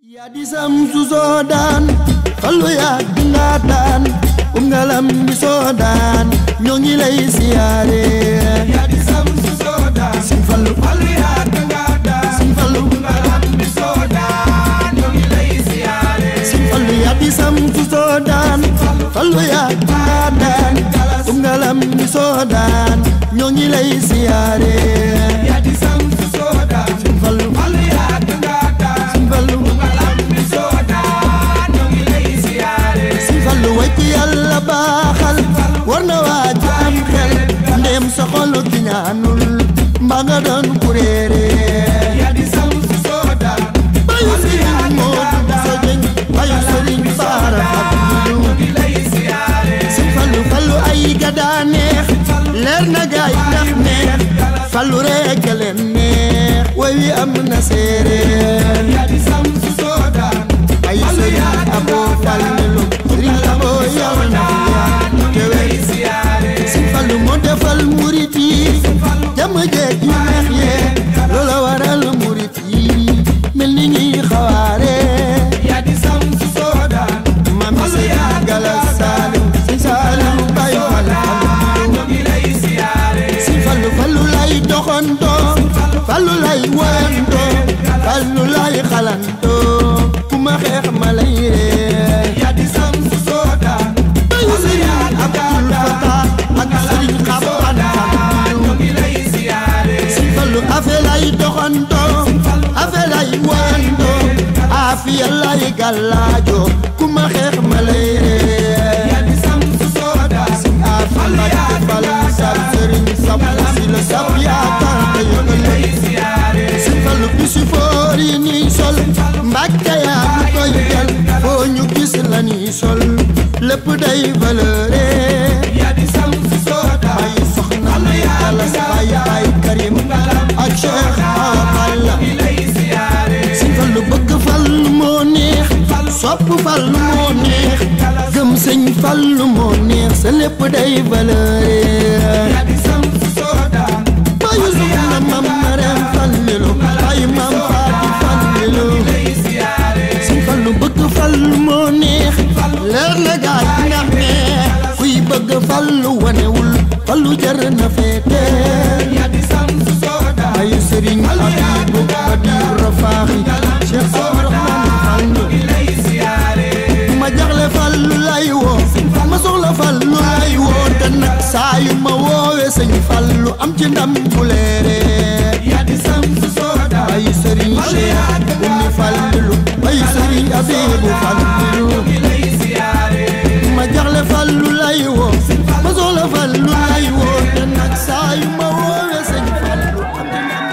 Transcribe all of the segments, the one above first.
yaa di sam su soo daan fallu yaa dinga daan um ngalam bi soo daan ñoo ngi lay siyaare yaa di sam su soo daan sin fallu fallu yaa dinga daan sin fallu ngalam bi soo daan ñoo ngi lay siyaare sin fallu yaa di sam su soo daan fallu yaa dinga daan um ngalam bi soo daan ñoo ngi lay siyaare yaa di sam su soo daan sin fallu fallu yaa dinga daan sin fallu ngalam bi soo daan ñoo ngi lay siyaare sin fallu way ku yàlla baaxal war na waaj am xel ndéem sa xolu ki ñaanul mbaa nga doon kuréere yaa di sam su soo daan bayu sëriñ Moodu Buso Jeng bayu sëriñ Baara Fadilu ñoo ngi lay siyaare sin fallu fallu ay ga daa neex leer na gaay ndax neex fallu rekk leen neex way wi am na séeréer yaa di sam su soo daan ay sëriñ Aboo Fallilu sëriñ Aboo yal na fi yàgg te wér lay siyaare sin fallu moo defal murit yi jàmm jeeg yu neex yee loola waral murit yi mel ni ñuy xawaare yaa di sam su soo daan mami sëriñ Galas Saaliw sëñ Saaliw Baay Fall Fallu ñoo ngi lay siyaare sin fallu fallu lay doxantoo fallu lay woyantoo fallu lay xalantoo ku ma xeex ma lay ree yaa di sam su soo daan bayu sëriñ Abdul Fatah ak sëriñ Xaban Fallu ñoo ngi lay siyaare sin fallu afe lay doxantoo afe lay woyantoo afiya lay gàllaajo ku ma xeex ma lay ree yaa di sam su soo daan afi Mbàkke fal sab sëriñ sab si la sab yaakaar te yëgal lay siyaare sin fallu bisu foor yi nii sol Mbàkke yaa ñu koy jël foo ñu gis la nii sol lépp day valeuré yaa di sam su soo daan bay soxna may galas bay bay karim ak cheikh aballa ñoo ngi lay siyaare sin fallu bëgg fallu moo neex sopp fallu moo neex gëm sëñ fallu moo neex sa lépp day valeuré yaa di sam su soo daan bayu soxna mam mareem fallilu bayu mam faati fallilu lay siyaare sin fallu bëgg fallu moo neex leer na gaay ndax neex kuy bëgg fallu wanewul fallu jar na feete yaa di sam su soo daan bayu sëriñ abibu badir rafaaxi cheikh abdourahman fallu ñoo ngi lay siyaare ma jaxle fallu lay woo ma soxla fallu lay woo te nag saa yu ma woowe sëñ fallu am ci ndam bu leere yaa di sam su soo daan bayu sëriñ cheikh ummi fallilu bayu sëriñ abibu fallilu ñoo ngi lay siyaare ma jaxle fallu lay woo ma soxla fallu lay woo te nag saa yu ma woowe sëñ fallu am ci ndam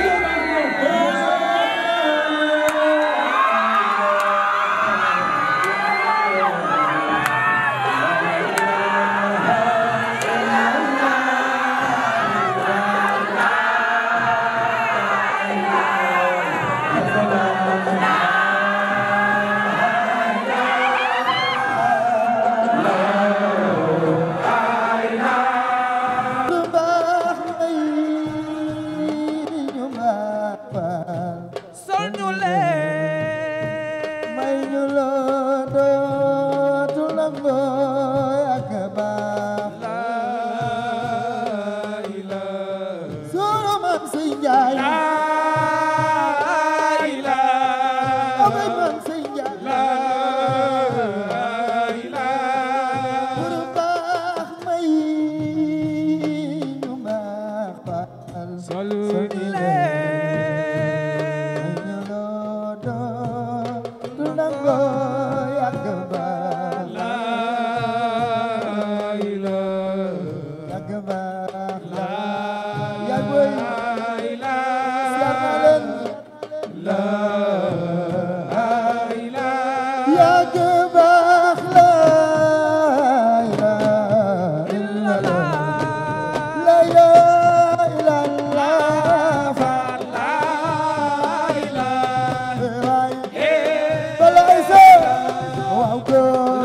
sol ñu leen may ñu loo dootu nangoo ak baax laa ilaaha sunu maam si njaay laa ilaaha amay maam si njaay laa ilaaha pour baax may ñu baax baal sol ñu may leen ñu loo dootu nangoo ak baax laa ilaaha ak baax laa yaa boy ilaaha siyaar naa leen laa ilaaha yàgg baax la ilaha illallah la ilaha illallah fa waay balay sa waaw góor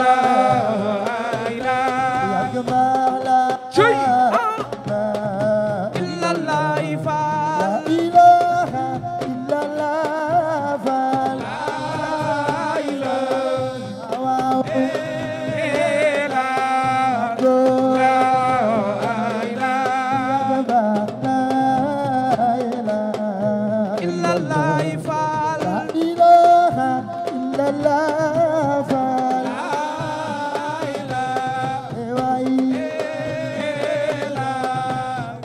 yàgg baax la Cuy. la la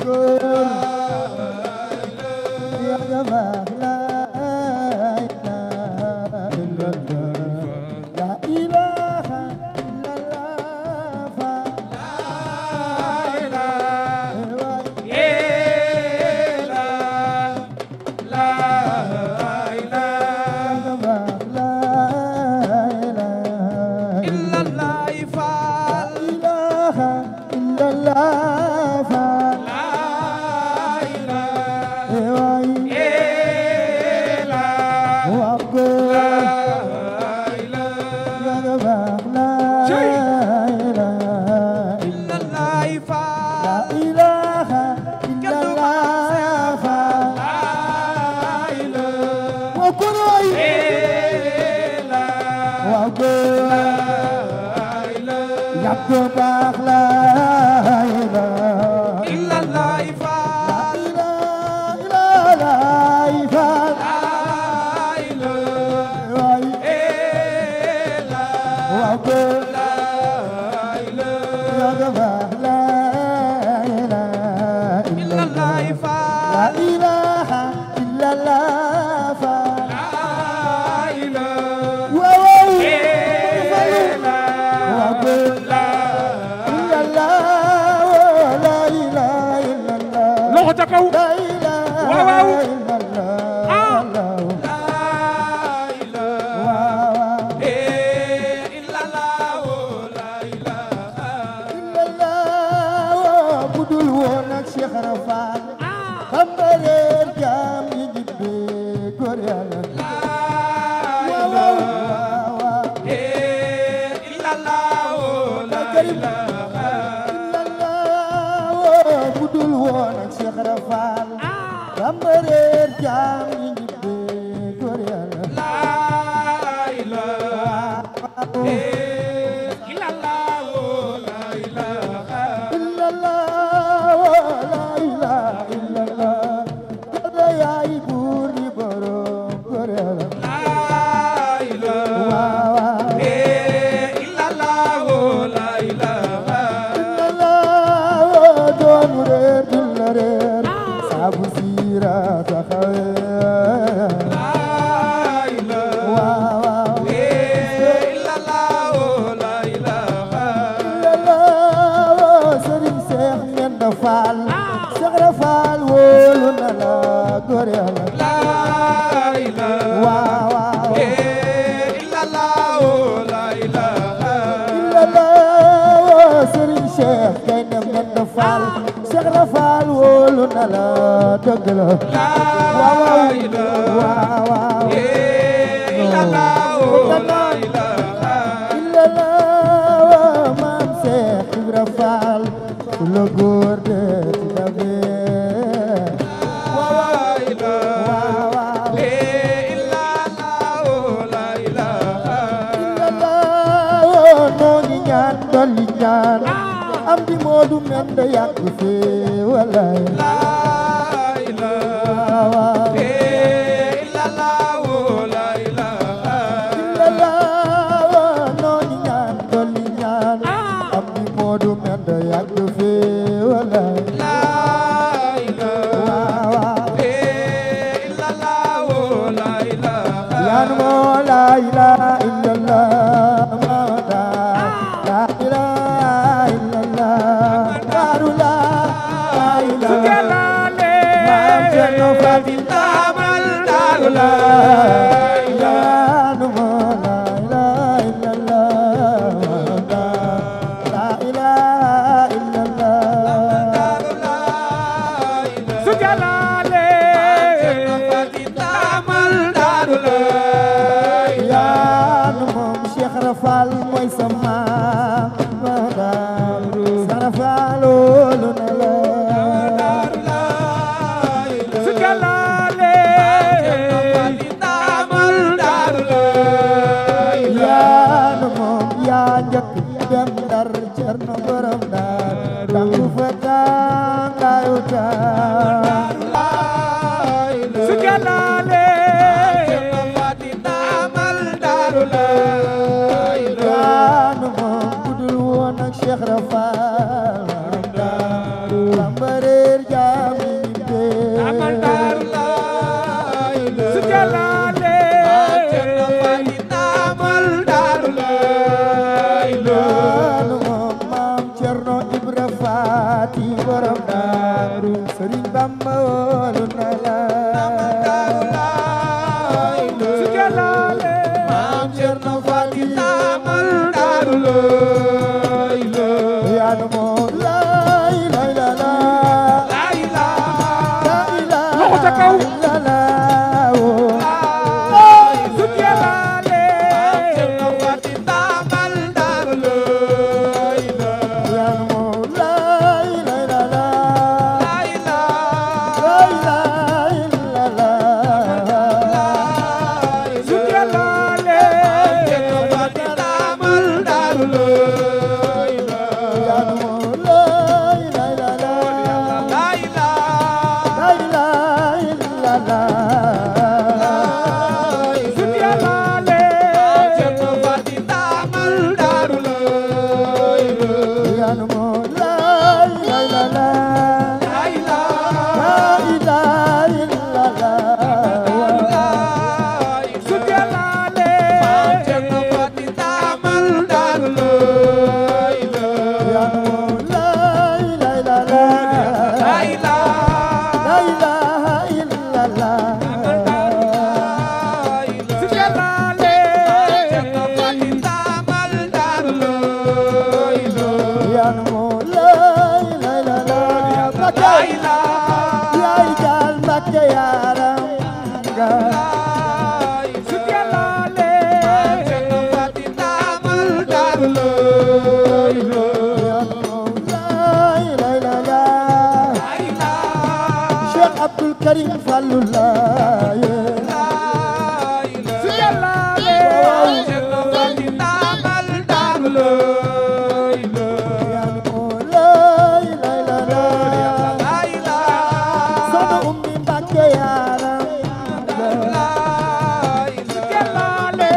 góor yaa nga baax la la ilaha illallah fa yaa nga baax la ilaha illallah fa waay waa góor yaa nga baax la la ilaha illallah fa waa góor waay waa góor yaa nga baax la loxo ca kaw waaw budul woon ak Cheikh Rafal xam nga reer jaam yi jibbe góor yàlla waaw waaw waaw illallah budul woon ak Cheikh Rafal xam nga reer jaam yi jibbe góor yàlla illallah la ilaha illallah kada yaay buur di borom góor yàlla waaw waaw illallah doon reer dul la reer saabu siira taxawee waaw waaw illallah sëriñ Seex Mbenda Faal Seex Ibra Faal wóolu na la góor yàlla waaw waaw illallah sëriñ Seex Gaynde Mbenda Faal Seex Ibra Faal wóolu na la dëgg la waaw waaw waaw illallah maam Seex Ibra Faal ku la góor de ci dabe waaw waaw illallah noo ngi ñaan dolli ñaan am di moodu men de yàgg fee walaay waaw waaw illallah noo ngi ñaan dolli ñaan am di moodu men de yàgg fee walaay waaw waaw yaan moo la ilaha illallah moo da la ilaha illallah daaru la ilaha maam Cerno Faati la yaan moo la ilaha illallah moo da la ilaha illallah su jalaale yaan moom Cheikh Rafal mooy sama mada Sarafal loolu na la su jalaale yaan moom yaa njëkk dem Ndar Cerno borom Ndar dangu fa tàngaayu taa su jalaale yaan moom budul woon ak Cheikh Rafal borom Ndar Bamba réer Bamba wóolu na la su jalaale maam Cerno Faati yaanu moo lay lay la la la ilaha Loxo ca kaw. illa la woo. su jalaale yaanu moo lay lay la la la ilaha illa la su jalaale yaanu moo lay lay la la la ilaha illa la su jalaale yaanu moo lay lay la la la ilaha illa la su jalaale yaanu moo lay lay la la la ilaha illa la su jalaale yaanu moo lay lay la la Mbakke yaay jaal Mbakke yaaram nga su jalaale yaanu moo lay lay la la Cheikh Abdul Karim Fallou Laye su jalaale yaanu moo lay lay la la Soxna Ummi Mbakke yaaram nga su jalaale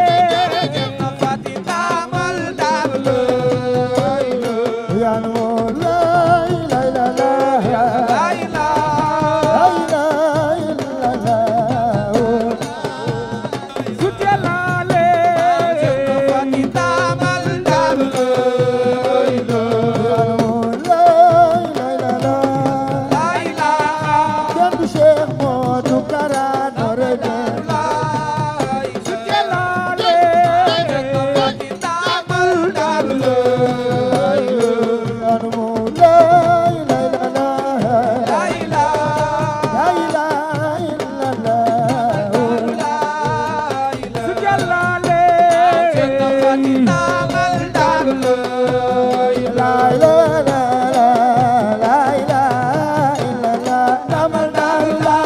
yaanu moo lay lay la la la ilaha illa la su jalaale yaanu moo lay lay la la kenn du Cheikh Modou Kara Noreyni su jalaale yaanu moo lay lay la la la ilaha illa la su jalaale la la la la la ilaha illa la damal daal la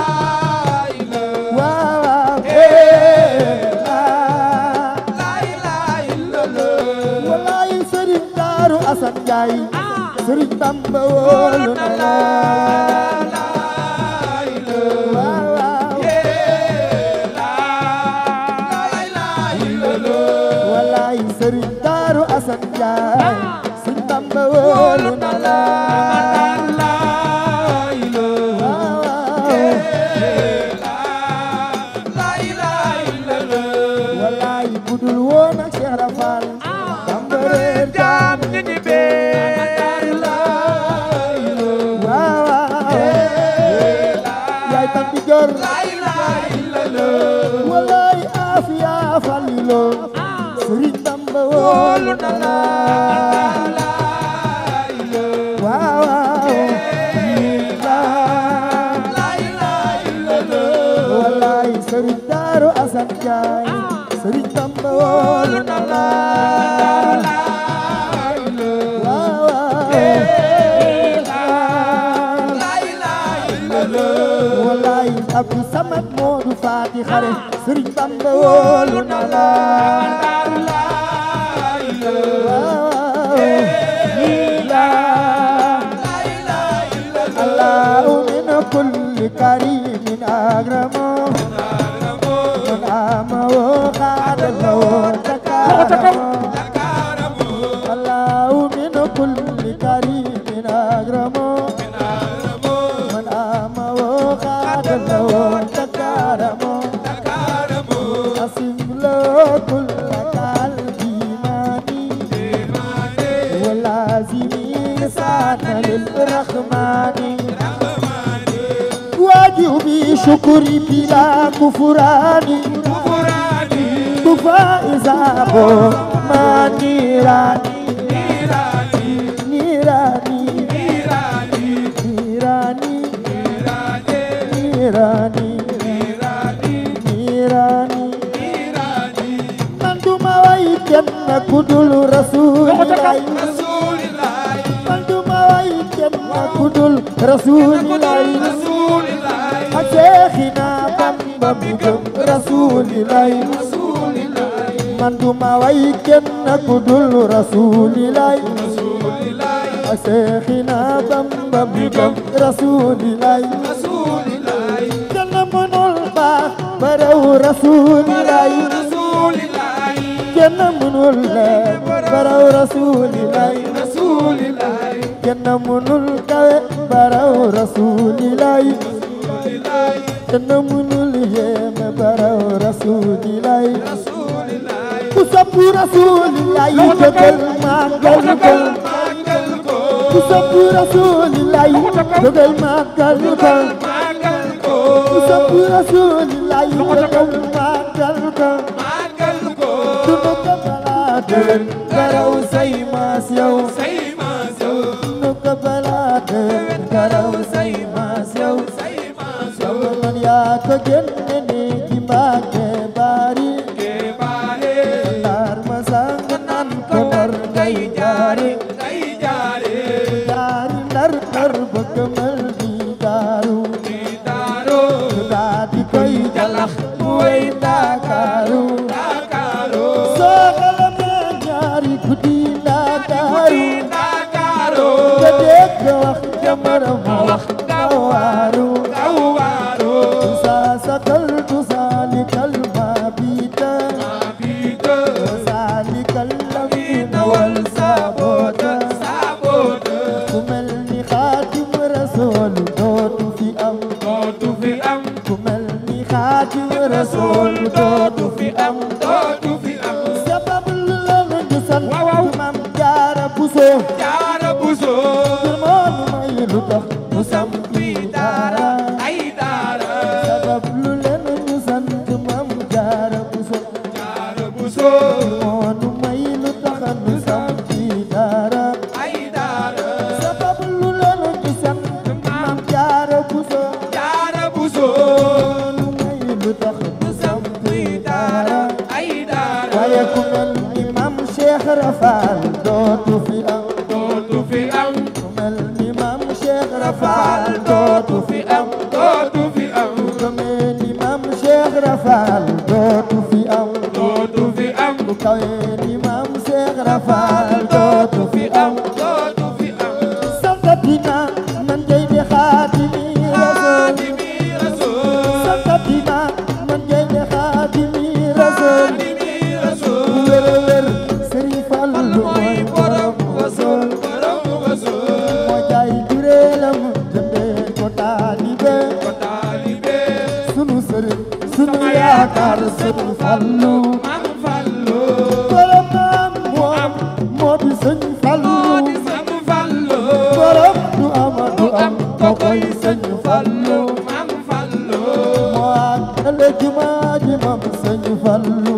waaw waaw eh la wallaay sëriñ Daaru Asan Njaay sëriñ Bamba wóolu na la waaw waaw wallaay sëriñ Daaru Asan Njaay sëriñ Bamba wóolu na la waaw waaw wallaay budul woon ak Cheikh Rafal Bamba reer jaam ñi ñi bee waaw waaw yaay tam di jor wallaay afiya falilo sëriñ Bamba wóolu na la waaw waaw wallaay sëriñ Daaru Asan Njaay sëriñ Bamba wóolu na la waaw waaw wallaay Abdou Samad Moodu Faati xare sëriñ Bamba wóolu na la الله من كل كريم أكرم من آم وقعد له تكرم الله من كل كريم أكرم من آم وقعد له تكرم أسم له كل قلبي ماني ولازم سان للرحمن شكر بلا كفران Kufurani كفى إذابو ما نيراني Irani نيراني Irani نيراني Irani نيراني Irani نيراني Irani man duma way kenn ku dul rasulilaay Rasulillahi man duma way kenn ku dul rasulilaay Rasulillahi ak Seexina Bamba mi gëm rasulilaay Rasulillahi man duma way kenn ku dul rasulilaay Rasulillahi ak Seexina Bamba mi gëm rasulilaay Rasulillahi kenn mënul baax ba raw rasulilaay Rasulillahi kenn mënul leer ba raw rasulilaay Rasulillahi kenn mënul kawe ba raw rasulilaay kenn mënul yéeme ba raw rasulilaay Rasulillahi ku sopp rasulilaay jógal màggal ko Magal ko ku sopp rasulilaay jógal màggal ko Magal ko ku sopp rasulilaay jógal màggal ko Magal ko sunu ko balaa déwén ba raw say maas yow say maas yow sunu ko balaa déwén ba raw say maas yow say maas sama man yaa ko génne ni ci Mbàkke bari ke baale ndaar ma sang nan ko ndar ngay jaari ngay jaare jaari ndar ndar ba këmal di daaru di daaro daa di koy jalax mu wey Ndakaaru Dakaro soo xalamee ñaari guddi Ndakaaru Dakaro nga dégg wax jamara mu wax nga waaru Kawaro saa sakal tu saalikal mabita Abito saalikal lamina wal saabota Sabote ku mel ni xaatim rasool dootu fi am dootu fi am ku mel ni xaatim rasool dootu fi am dootu fi am sabab lu la nga gisal Waaw, waaw. maam jaara buso jaara buso ngir moonu may lu tax mu sampi daara ay daara sabab lu leen ñu sant maam jaara buso jaara buso moonu may lu tax ñu sampi daara ay daara sabab lu leen ñu sant maam jaara buso jaara buso moonu may lu tax ñu sampi daara ay daara waaye ku mel ni maam Cheikh Rafal dootu fi am dootu fi am ku mel ni maam Cheikh Rafal dootu fi am dootu fi am ku mel ni maam Cheikh Rafal dootu fi am dootu fi am ku kawe ni maam Cheikh Rafal dootu fi am dootu fi am santatina man jey de xaatimi rasul Xaadimi Rasuul santatina man jey de xaatimi rasul Xaadimi Rasuul wér wér Sëriñ Fallu mooy borom rasul borom Rasuul moo jaay jureelam jëndee ko taalibe ko taalibe sunu sëriñ sunu yaakaar sunu fallu Maam Fallu borom maam moo am moo di sëñ fallu moo di Sam Fallu borom du am du am ko koy sëñ fallu Maam Fallu moo àggale jumaa ji mam sëñ fallu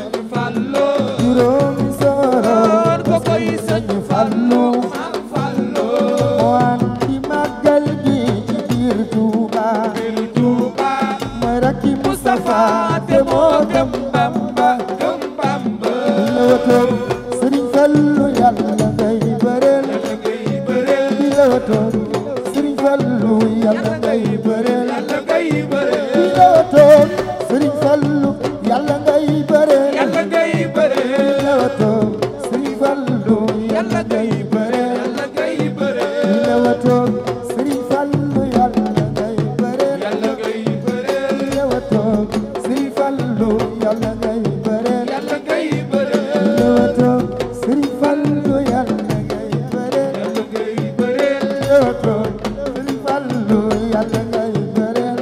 Fallu juróomi soroor ko koy sëñ fallu Maam Fallu moo andi màggal gi ci biir Tuuba bir Tuuba mooy rakki Mustafa te moo gëm Bamba gëm Bamba la watoon Sëriñ Fallu yàlla ngay bëreel ngay bëreel di la watoon Sëriñ Fallu yàlla ngay bëreel Yàlla ngay bëreel di la watoon Sëriñ Fallu yàlla ngay bëreel Yàlla ngay bëreel di la watoon Sëriñ Fallu yàlla ngay bëreel Yàlla ngay bëreel di la watoon Sëriñ Fallu yàlla ngay bëreel Yàlla ngay bëreel di la watoon Sëriñ Fallu yàlla ngay bëreel Yàlla ngay bëreel Lewato Sëriñ Fallu yàlla ngay bëreel Yàlla ngay bëreel Lewato Sëriñ Fallu yàlla ngay bëreel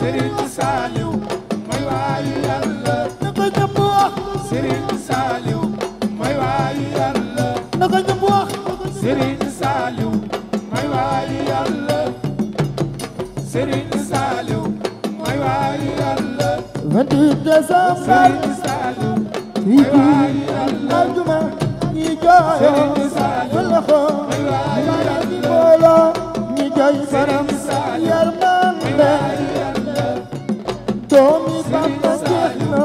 Serigne Saliou mooy waayu yàlla na ko ñëpp wax Serigne Saliou mooy waayu yàlla na ko ñëpp wax Serigne Saliou mooy waayu yàlla Serigne Saliou mooy waayu yàlla 28 décembre Serigne Saliou ci mooy waayu yàlla aljuma ñi jooyo Serigne Saliou fëlëxo mooy waayu mara di yàlla booloo ñi jooy baram Serigne Saliou yërmande waayu yàlla doomi Bamba jeex na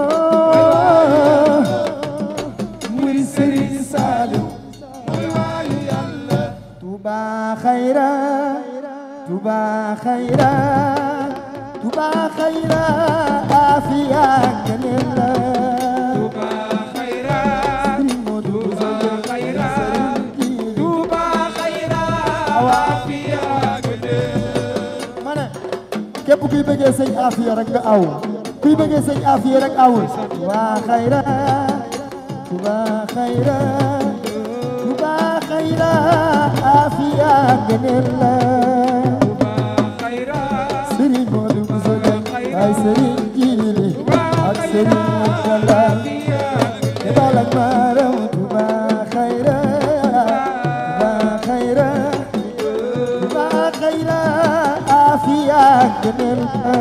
muy Serigne Saliou mooy waayu yàlla Touba xayra Touba xayra Touba xayra afiya ngeen la Touba xayra Sëriñ Modou Touba xayra Sëriñ Touba xayra waafiya gëdë ma ne képp kuy bëggee sëñ Afia rek nga aw kuy bëggee sëñ Afia rek awul Touba xayra Touba xayra Touba xayra Afia ngeen la Touba xayra Sëriñ Modou Bousso Dieng ay Sëriñ Jili ak Sëriñ Murtala te balak maaram Touba xayra Touba xayra Touba xayra Afia ngeen la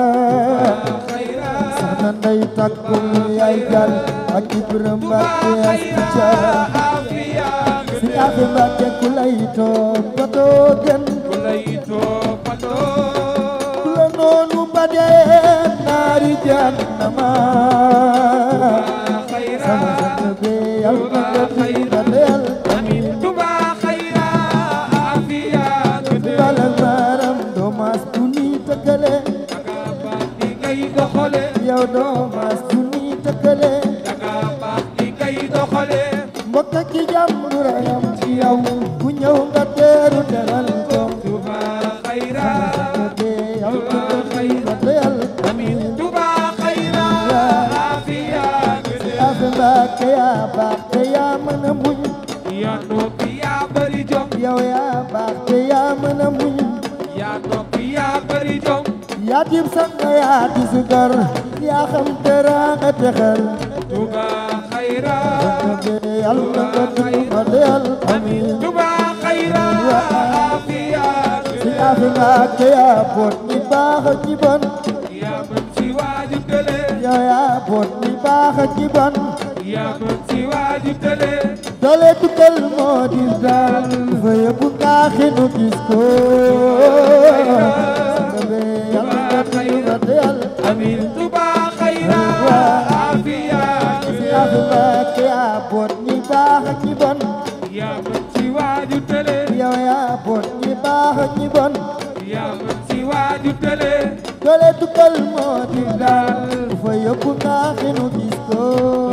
soxna Ndey takku yaay jal ak Ibrahima Mbacke astuca si afe Mbacke ku lay toppatoo gën ku la noonu ba dee naari jahannama sama sant be yàlla nga tuuba leel amin balal maaram doo maas bu ni tëkkale yow doo maas bu ni tëkkale mbokk ki jàmm du rayam ci yow ku ñëw nga teeru teral ko sant be yàlla nga tuuba leel amin afe Mbacke yaa baax te yaa mën a muñ yaa noppi yaa bari jom yow yaa baax te yaa mën a muñ yaa noppi yaa bari jom yaa dib sang yaa di sugar yaa xam teraanga te xel Touba xayra be yàlla nga tuuba leel amin Touba xayra afiya si afe Mbacke yaa boot ñi baax ak ñi bon yaa mën si waaju tële yow yaa boot ñi baax ak ñi bon yaa mën si waaju tële dole tukkal moo di daal fa yëpp ngaaxi nu gis ko sang be yàlla nga tuuba leel amin Touba xayra afiya si afe Mbacke yaa boot ñi baax ak ñi bon yaa mën si waaju tële yow yaa boot ñi baax ak ñi bon yaa mën si waaju tële dole tukkal moo di daal fa yëpp ngaaxi nu gis ko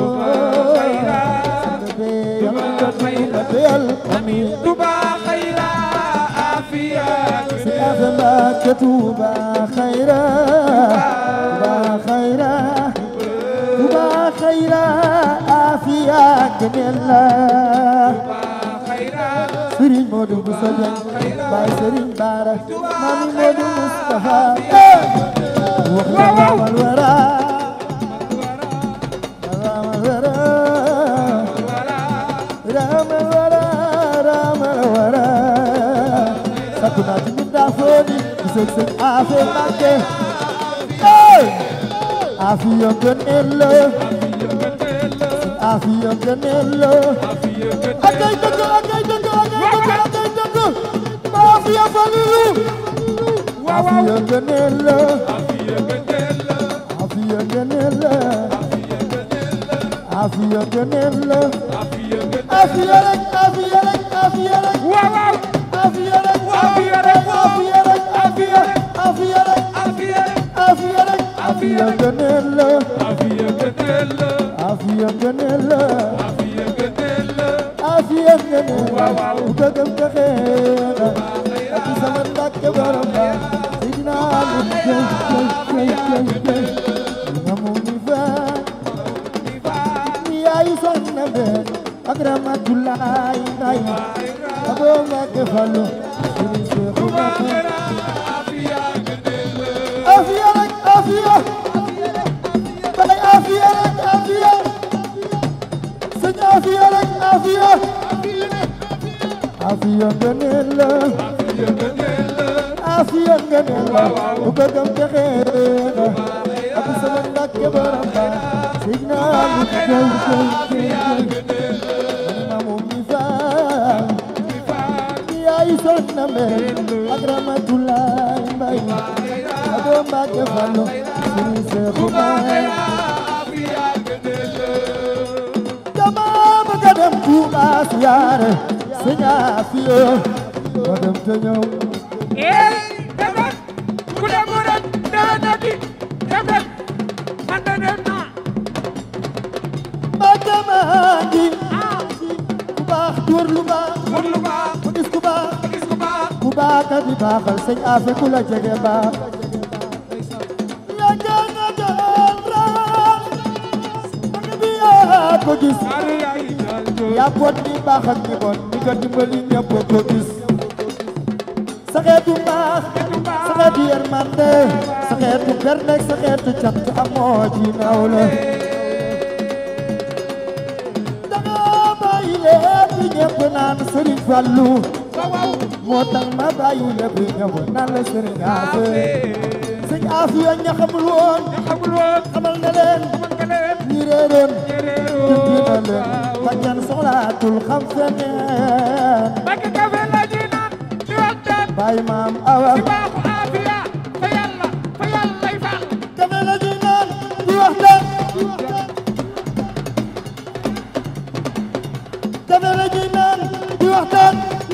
sang be yàlla nga tuuba leel amin Touba xayra afiya si afe Mbacke Touba xayra Touba xayra Touba xayra afiya gëneel la xayra Serigne Modou Bousso Dieng Baye Serigne Bara Mami Modou Moustapha wax na ramal wara ramal wara ramal wara ramal wara sakku naa ci mbindaa fooni gisoo sëñ Afe Mbacke Afiya gëneel la Afiya gëneel la akay dëgg akay dëgg akay dëgg akay dëgg Afiya Falilu Afiya gëneel la Afiya gëneel la Afiya gëneel la Afiya rek Afiya rek Afiya rek waaw waaw Afiya rek Afiya rek Afiya rek Afiya Afiya rek afiya Afiya rek Afiya gëneel la afiya gëneel la Afiya gëneel la afiya gëneel la Afiya gëneel la Waaw, waaw. bu dëggam te xeena ak ci sama Mbàkke borom ba Seydina Ali jëy jëy jëy jëy jëy nga mu ni fa ni yaayu soxna benn ak Ramatulaay Nday aboo Mbàkke Fallu Sëriñ Seexu Mbàkke afiya gëneel la Afiya rek afiya bay afiya rek afiya sëñ afiya rek afiya afiya ngëneel la afiya ngëneel la bu ko gëm texe na ak sama ndakke borom ba sëñ naa lu koy koy koy mamu mi faal yaay soxna mbay ak ramatulaay mbay ado mbàkke fallu sëñ seexu mbay dama bëgg a dem Tuuba siyaare sëñ Afiya ma dem te ñëw eh demet ku dem rek déwénati demet man de dem naa Mbàkke maa ngi ah ku baax tuur lu baax pour lu baax ku gis ku baax gis ku baax ku baax ka di baaxal sëñ Afiya ku la jege baax yàgg nga doon raam bëgg bi yaa ko gis ari ay dal do yaa boot ni baax ak ni bon ni nga dimbali ñëpp ko gis sa xeetu mbaax sa xeetu yërmande sa xeetu berne sa xeetu cant amoo ci nawle danga bàyyi lépp ñëpp naan Sëriñ Fallu waaw moo tax ma bàyyi lépp ñëpp naan la Sëriñ Afe sëñ Afiya ña xamul woon xamul woon xamal na leen man nga leen ñi réeroon réeréeroo dindi na leen ba kenn soxlaatul xam feneen Mbàkke kafe la ñuy naan di waxtaan bàyyi maam awa ci baaxu Afiya fa yàlla fa yàlla lay fal kafe la ñuy naan di waxtaan kafe la ñuy naan di waxtaan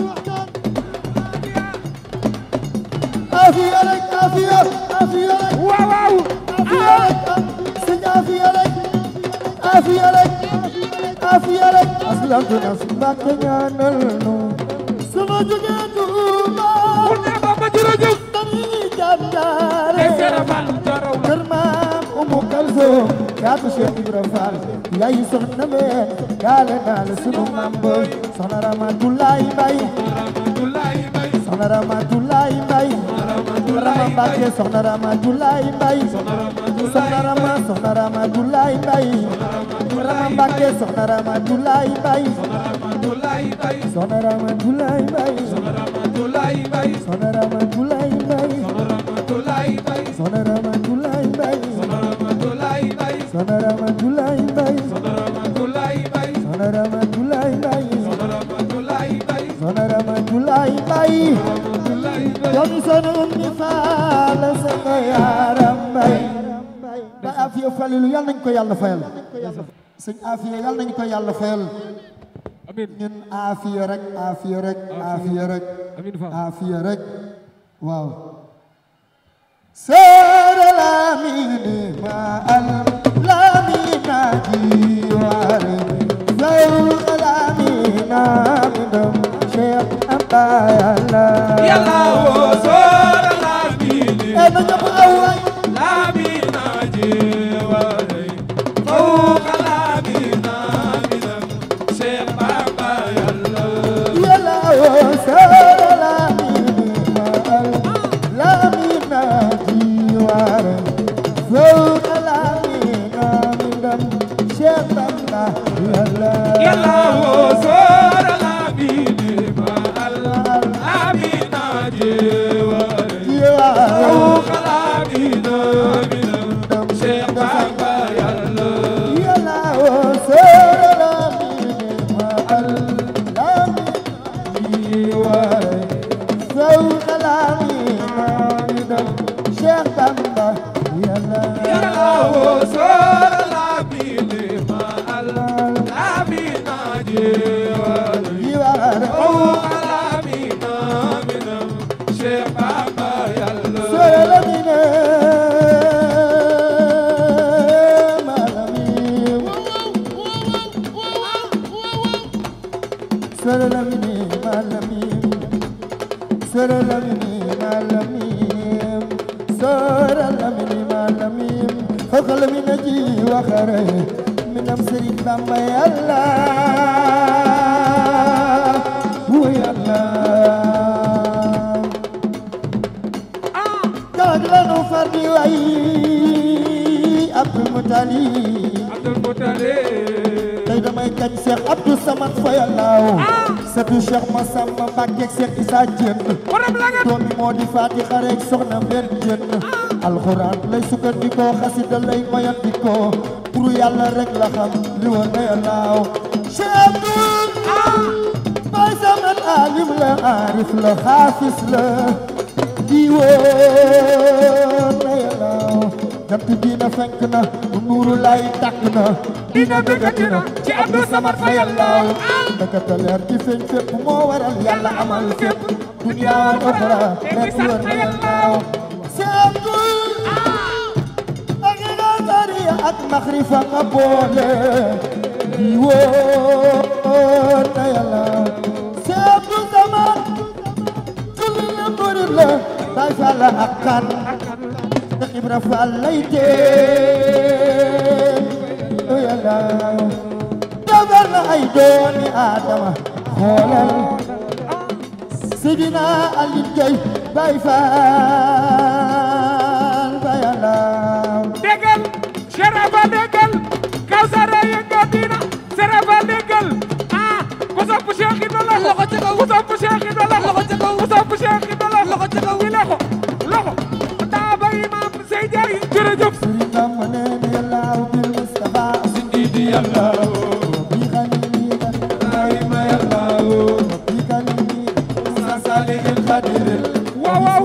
afiya rek afiya afiya rek waaw waaw afiya rek sëñ afiya rek afiya rek afiya rek aslamtu nas Mbàkke ñaanal nu sama jógee Tuuba pour ne ba ma jërëjëf dañuy jàndaare ay serafal jaraw la kër maam Umu Kalsoom caatu Cheikh Ibra Fall yaay soxna me gaale naa la sunu maam ba soxna Ramatulaay Mbay Abdoulaye Mbaye soxna Ramatulaay Mbay Rama Mbàkke soxna Ramatulaay Mbay soxna Rama soxna Ramatulaay Mbay Rama Mbàkke soxna Ramatulaay Mbay Abdoulaye Mbaye soxna Ramatulaay Mbay Abdoulaye Mbaye soxna Ramatulaay Mbay Abdoulaye Mbaye soxna Ramatulaay Mbay Abdoulaye Mbaye soxna Ramatulaay Mbay Abdoulaye Mbaye soxna Ramatulaay Mbay Abdoulaye Mbaye soxna Ramatulaay Mbay Abdoulaye Mbaye doomi soxna Ummi Faal sama yaram Mbay ba Afiya Falilu yal nañ ko yàlla fayal sëñ Afiya yal nañ ko yàlla fayal amin ñun Afiya rek Afiya rek Afiya rek amin fa Afiya rek waaw Sere Lamine ma al Lamina jiwaare Zawr Lamina bindam Cheikh Abayala yàlla woo soora laamine e na ñëpp aw waay laamina jeewale fawqa laamina minam Cheikh Bamba yàlla Yàlla woo Sere Lamine ma al Lamina jiwaare Zawr Lamina bindam Cheikh Bamba Yàlla yàlla woo soora laamine ma Allah laamina jeewale jiwaare fawqa laamina minam Cheikh Bamba yàlla Yàlla woo Sere Lamine ma al Lamina jiwaare Zawr Lamina bindam Cheikh Bamba Yàlla yàlla woo soora laamine ma Allah laamina jeewale jiwaare fawqa laamina minam Cheikh Bamba yàlla Sere Lamine ma Lamine Sere Lamine ma Lamine Sere Lamine ma Lamine Sere Lamine ma Lamine فوق من جي وخره من أمسري بما يلا ويلا ah Kaag lanu fardi way kañ Cheikh Abdou Samad fayalaaw sëtu Cheikh Massamba Mbacke Cheikh Issa Diène borom la nga doomi moo di faati xareeg soxna mbenn jën alxuraan lay sukkandikoo xasida lay mayandikoo turu yàlla rek la xam li wa nayalaaw Cheikh Abdoul bay saman alim la arif la xaafis la diwoon nayalaaw jant dina fenk na nuuru lay tàkk na dina bëggati na ci Abdou Samad fa yàllaaw ndakata leer ci feeñ fépp moo waral yàlla amal fépp dunya wal oxra lépp wër na yàllaaw seetul ak nazaria ak maxrifa nga boole di wóor na yàllaaw seetu zaman kulli la murid la bay fàlla ak kan Cheikh Ibra Fall lay tee o yàllaaw defar na ay doomi Adama xoolal Sidina Aliou Gueye Baye Fall Baye Yàllaaw déggal Serafa déggal Kawsara yëngal dina Serafa déggal ah ku sopp Cheikh Ibra la loxo ca kaw ku sopp Cheikh Ibra la loxo ca kaw ku sopp Cheikh Ibra la loxo ca kaw loxo loxo daa bay maam Sey Jaay jërëjëf Sëriñ Bamba nee na Yàllaaw bil Mustafa Sindidi Yàllaaw bi xalili Ay ma Yàllaaw bi xalili Sa Salihil Xadiril waaw waaw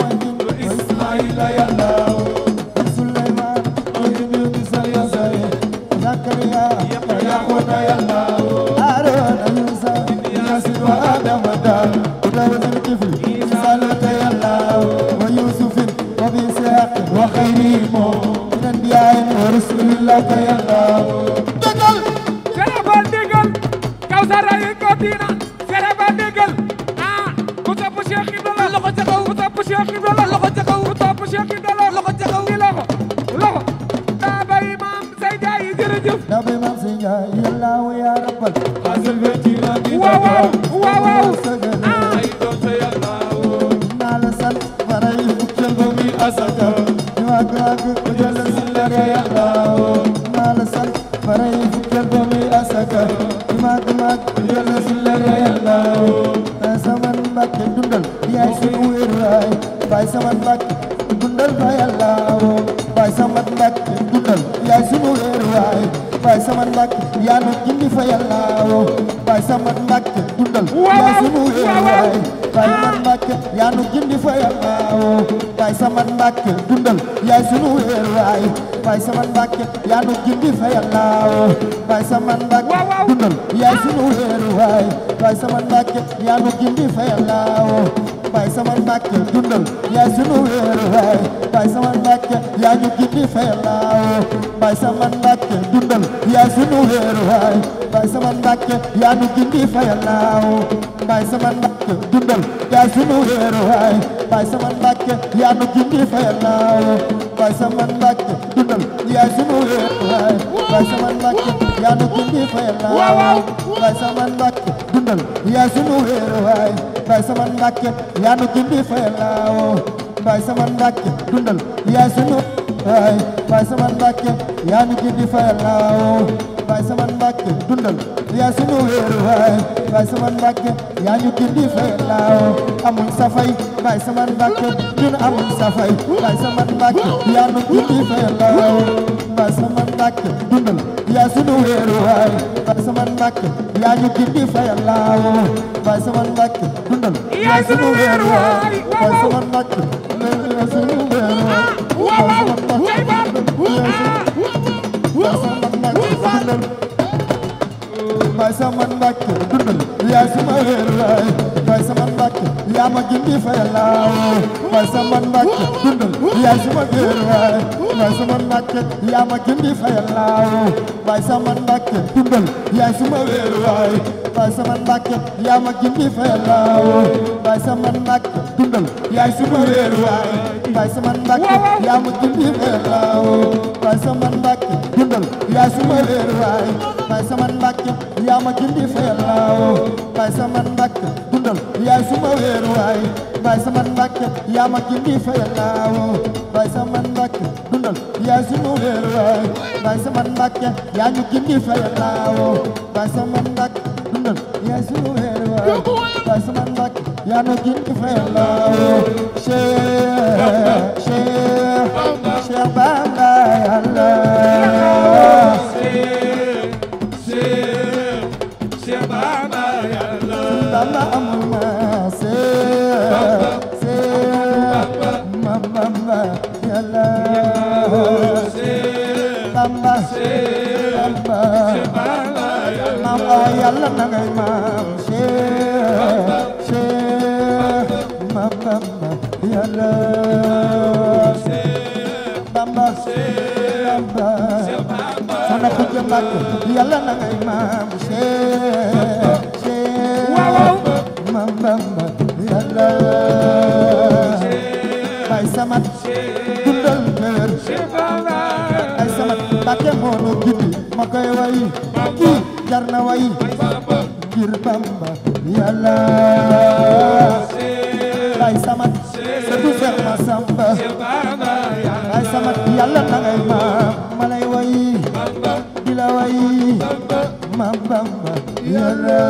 Ismaila Yàllaaw Suleymaan Oyidu Bisa Yasare Zakariya Yaxuna Yàllaaw Aaroona Yuusa Yasin wa Adama Daal Dawud al-Kifli Salata Yàllaaw wa Yuusufin wa bi Ishaaq wa xayrimo min anbiyaa'i wa rasulillah Yàllaaw dëggal Serafa déggal Kawsara yëngal dina Serafa déggal ah ku sopp Cheikh Ibra la loxo ca kaw ku sopp Cheikh Ibra la loxo ca kaw ku sopp Cheikh Ibra la loxo ca kaw di loxo loxo daa bay maam Sey Jaay jërëjëf Nabi Maam Sey Njaay Yàllaaw yaa rabbal Hasil Betina di waaw waaw waaw waaw sëgël ah Ay doonte Yàllaaw naa la sant faray fukkeel ba Mi asaka ñu wàgg wàgg ku jël si Laka Yàllaaw naa la sant faray fukkeel ba muy asaka ñu màgg màgg ku jël si Laka Yàllaaw Baay Saman Mbàkke dundal yaay sunu wéeruwaay Baay Saman Mbàkke dundal fa Yàllaaw Baay Saman Mbàkke dundal yaay sunu wéeruwaay Baay Saman Mbàkke yaa nu gindi fa Yàllaaw Baay Saman Mbàkke dundal yaay sunu wéeruwaay Baay Saman Mbàkke yaa nu gindi fa Yàllaaw Baay Saman Mbàkke dundal yaay sunu wéeruwaay Baay Saman Mbàkke yaa nu gindi fa Yàllaaw Baay Saman Mbàkke Waaw, waaw. dundal yaay sunu wéeruwaay Baay Saman Mbàkke yaa nu gindi fa Yàllaaw Baay Saman Mbàkke dundal yaay sunu wéeruwaay Baay Saman Mbàkke yaa ñu gindi fa Yàllaaw Baay Saman Mbàkke dundal yaay sunu wéeruwaay Baay Saman Mbàkke yaa ñu gindi fa Yàllaaw Baay Saman Mbàkke dundal yaay sunu wéeruwaay Baay Saman Mbàkke yaa ñu gindi fa Yàllaaw Baay Saman Mbàkke dundal yaay sunu wéeruwaay Baay Saman Mbàkke yaa ñu gindi fa Yàllaaw Baay Saman Mbàkke dundal yaay sunu wéeruwaay Baay Saman Mbàkke yaa ñu gindi fa Yàllaaw Baay Saman Mbàkke dundal yaay sunu waay Baay Saman Mbàkke yaa ñu gindi fa Yàllaaw Baay Saman Mbàkke dundal yaay sunu wéeruwaay Baay Saman Mbàkke yaa ñu gindi fa Yàllaaw amuñ safay Baay Saman Mbàkke ñun amuñ safay Baay Saman Mbàkke yaa ñu gindi fa Yàllaaw Baay Saman Mbàkke dundal yaa sunu wéeruwaay Baay Saman Mbàkke yaa ñu gindi fa Yàllaaw Baay Saman Mbàkke dundal Yaay sunu wéeruwaay. Baay Saman Mbàkke yaa sunu wéeruwaay waaw waaw Baay Saman Mbàkke Baay Faal. Baay Saman Mbàkke dundal yaay suma wéeruwaay Baay Saman Mbàkke yaa ma gindi fa Yàllaaw Baay Saman Mbàkke dundal yaay suma wéeruwaay Baay Saman Mbàkke yaa ma gindi fa Yàllaaw Baay Saman Mbàkke dundal yaay suma wéeruwaay Baay Saman Mbàkke yaa ma gindi fa Yàllaaw Baay Saman Mbàkke dundal yaay suma wéeruwaay Baay Saman Mbàkke yaa ma gindi fa Yàllaaw Baay Saman Mbàkke dundal yaay suma wéeruwaay Baay Saman Mbàkke yaa ma gindi fa Yàllaaw Baay Saman Mbàkke dundal yaay suma wéeru waay baay sama Mbàkke yaa ma gindi fa yàllaawo baay sama Mbàkke dundal yaay suma wéeru waay baay sama Mbàkke yaa ñu gindi fa yàllaawo baay sama Mbàkke dundal yaay suma wéeru waay baay sama Mbàkke yaa ñu gindi fa yàllaawo Cheikh Cheikh Cheikh Bamba yàlla Bamba amul ma Cheikh Cheikh Mam Bamba yàlla Bamba Bamba Mam awa yàlla na ngay maam Cheikh Cheikh Mam Bamba yàlla Bamba Bamba Sana ku jëmbat yàlla na ngay maam Cheikh Cheikh Mam Bamba yàlla Bay Samat dundal kër Bay Samat Mbàkke moo nu gindi ma koy way kii jar na way ngir Bamba yàlla Bay Samat sëtu Seex Masamba Bay Samat yàlla na ngay maam ma lay way di la way maam Bamba yàlla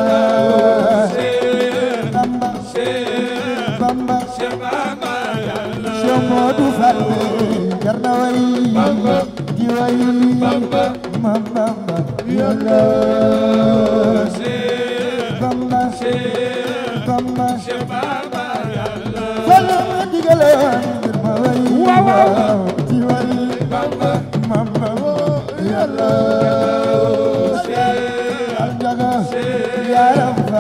Bamba Bamba Cheikh Modou Fall jar na way di way maam Bamba yàlla Bamba Bamba Fall ma digaloon ngir ma way di way maam Bamba yàlla Aljaga yaram fa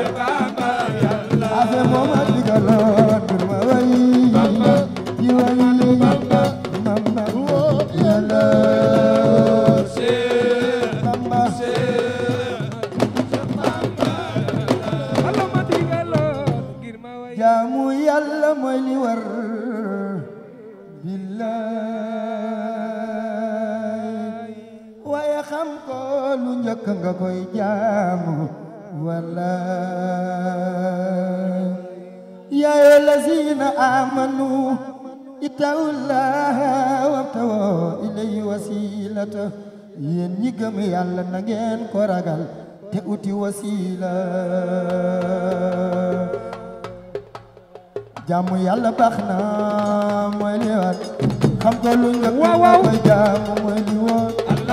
afe mooma digaloon ngir ma way di way Bamba yàlla Bamba jaamu yàlla mooy li war billaay waaye xam ko lu njëkk nga koy jaamu wallaay yaa ayyuha lazina amanu ittaqullaha wabtaghu ilayhi wasilata yéen ñi gëm yàlla na ngeen ko ragal te uti wasila jaamu yàlla baax na mooy li war xam ko lu njëkk nga koy jaamu mooy li woon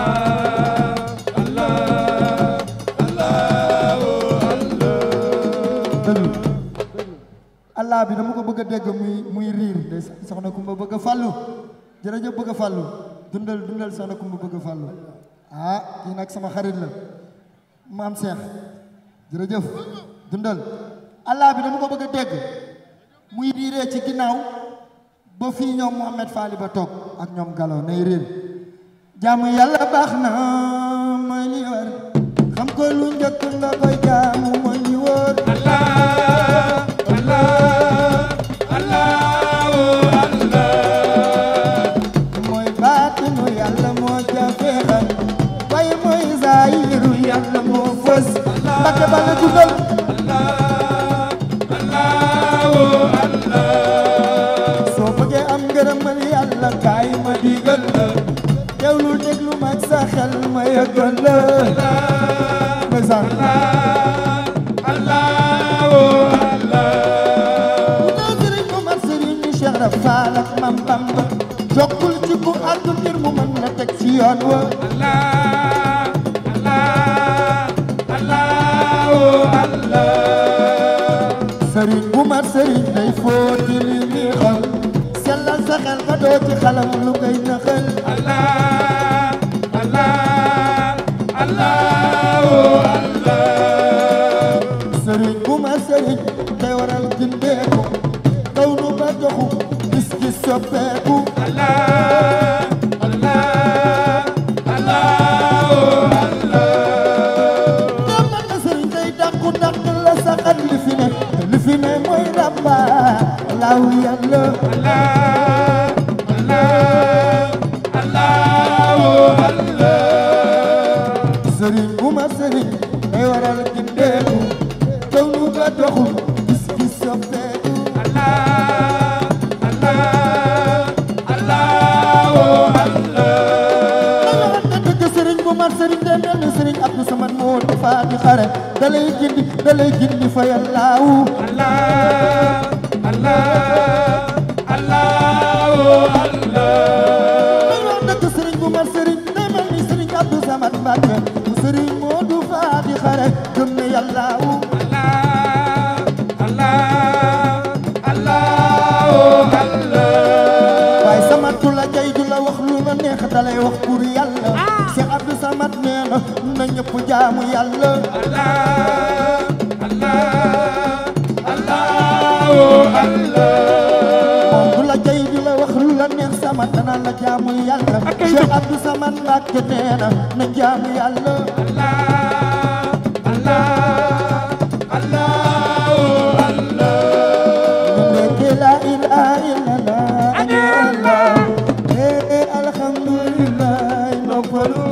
allah bi dama ko bëgg a dégg muy muy riir de soxna kumba bëgg a fàllu jërëjëf bëgg a fàllu dundal dundal soxna kumba bëgg a fàllu ah kii nag sama xarit la maam Cheikh jërëjëf dundal allah bi dama ko bëgg a dégg muy riiree ci ginnaaw ba fii ñoom Mouhamed Fali ba toog ak ñoom Gallo nay riir jaamu yàlla baax na mooy li war xam ko lu njëkk nga koy jaamu mooy li wóor mooy baatinu yàlla moo jafe xam waaye mooy zaahiru yàlla moo fës Mbàkke bala dundal soo bëggee am ngërëmal yàlla kaay ma digal la teewlu déglu mag sa xel ma yëgal la ndeysaan bu dee sëriñ mu mat sëriñ ni Cheikh Rafal ak Mam Bamba jokkul ci ku àddu ngir mu mën la teg ci yoon wa sëriñ bu mat sëriñ day fóoti li ni xol sellal sa xel ba doo ci xalam lu koy naxal sëriñ bu mat sëriñ day waral gindeeku kaw nu ba joxu gis gis soppeeku demal na sëriñ day dàqu dàq la saxal li fi ne li fi ne mooy ràmba laaw yàlla sëriñ bu ma sëriñ day waral gindeeku kaw nu ba doxu di xare dalay gindi dalay gindi fa yàllaawu Allah Allah Allah Allah may wax dëgg sëriñ bu mat sëriñ day mel ni sëriñ Abdou Samad Mbàkke bu sëriñ Moodu Faa di xare gëm ne yàllaawu Allah Allah Allah waaye Samad du la jay du la wax lu la neex dalay wax pour yàlla Cheikh Abdou Samad nee na na ñëpp jaamu yàlla Allah Allah Allah moom du la jay du la wax lu la neex Samad dana la jaamu yàlla Cheikh Abdou Samad Mbàkke nee na na jaamu yàlla Ndeke la ilaha illallah ani Allah eh alhamdulillah noppalu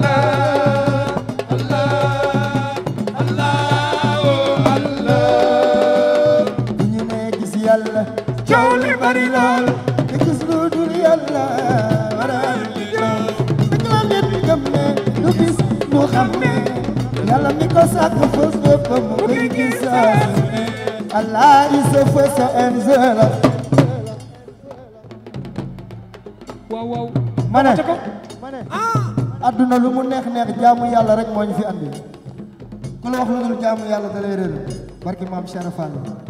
bu ñu nee gis yàlla coow li bari lool te gis lu dul yàlla waral di jëw dëgg la nit gëm ne du gis du xam ne yàlla mi ko sàkk fës boppam mu koy gis saa su ne Allah is the first and the last waaw waaw ma ne ca ko adduna lu mu neex neex jaamu yàlla rek moo ñu fi andi ku la wax lu dul jaamu yàlla da lay réer barki maam Cheikh Fall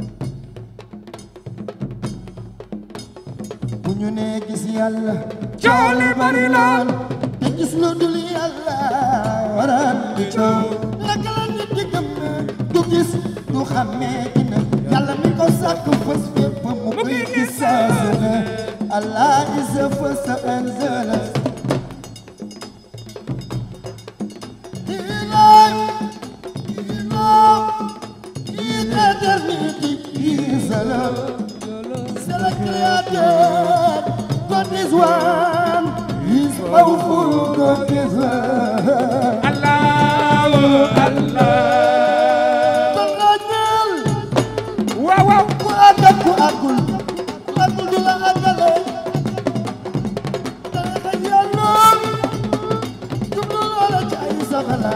bu ñu nee gis yàlla coow li bari lool te gis lu dul yàlla waral di coow naka la nit di gëm ne du gis du xàmmee dina yàlla mi ko sàkk fës fépp mu koy gis saa su ne Allah is the first and the last He life, he love, he eternity, he is the love. C'est le créateur, God is one, he is powerful, God is one. Allah Allah Kon la ñeel, waaw waaw ku àgg ak ku àggul, ku àggul du la àggale. Dana xëy yàlla, jublu loola ci ay soxla.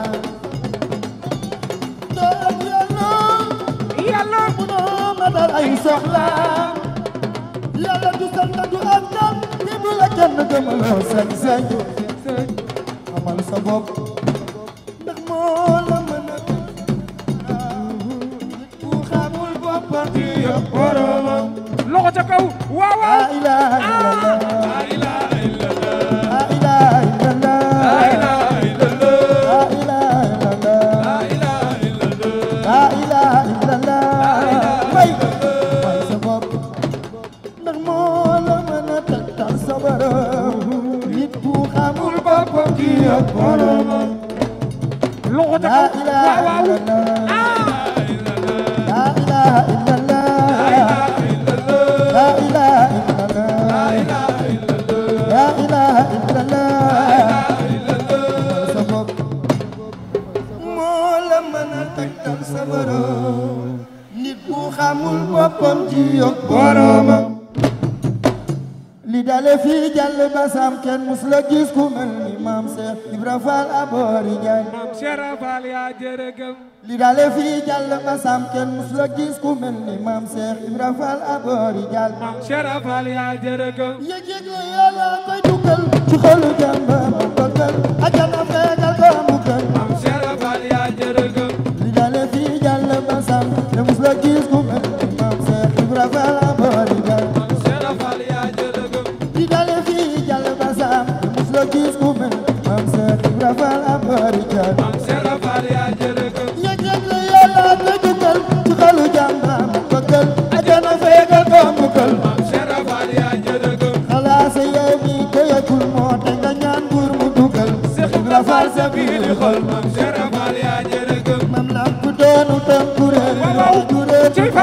Doo ak yàlla, yàlla munoo matal ay soxla. Yàlla du sant du am tam, ni bu la kenn gëmaloo sañ-sañ. xamal sa bopp ndax moo la mën a ku xamul boppam di yëpp boromam loxo ca kaw waaw la waaw ilaha illallah la ilaha illallah la ilaha illallah la ilaha illallah la ilaha illallah la ilaha illallah la ilaha illallah may may sa bopp ndax moo la mën a tegtal sa borom nit ku xamul boppam di yëpp boromam loxo ca la kaw ilaha waaw waaw illallah La ilaha illallah La ilaha illallah La ilaha illallah sa bopp moo la mën a tegtal sa borom nit bu xamul boppam ji yokk boromam li dale fii jàll basam kenn mus la gis ku mel ni maam Cheikh Ibra Fall aboori Njaay maam Cheikh Fall yaa jërëgëm li dale fii jàll ba sam kenn mus la gis ku mel ni maam Cheikh Ibra Fall aboori jàll maam Cheikh Fall yaa jërëgëm yëg-yëg la yàlla koy dugal ci xolu jàmba mu bëggal ajana feegal ko mu gën maam Cheikh Fall yaa jërëgëm li dale fii jàll ba sam kenn mus la gis ku mel ni maam Cheikh Ibra Fall aboori jàll maam Cheikh Fall yaa jërëgëm li dale fii jàll ba sam kenn mus la gis ku mel ni maam Cheikh Ibra Fall aboori jàll maam Cheikh Fall yaa jërëgëm yëg-yëg la yàlla koy dugal ci xolu jàmba mu bëggal ajana feegal ko mu gën maam Cheikh Fall yaa jërëgëm xalaasa yow mi doyagul moo te nga ñaan nguur mu dugal Cheikh Ibra Fall sa biir xol maam Cheikh Fall yaa jërëgëm mam lamp doonu tam kuréel waaw waaw kuréel cey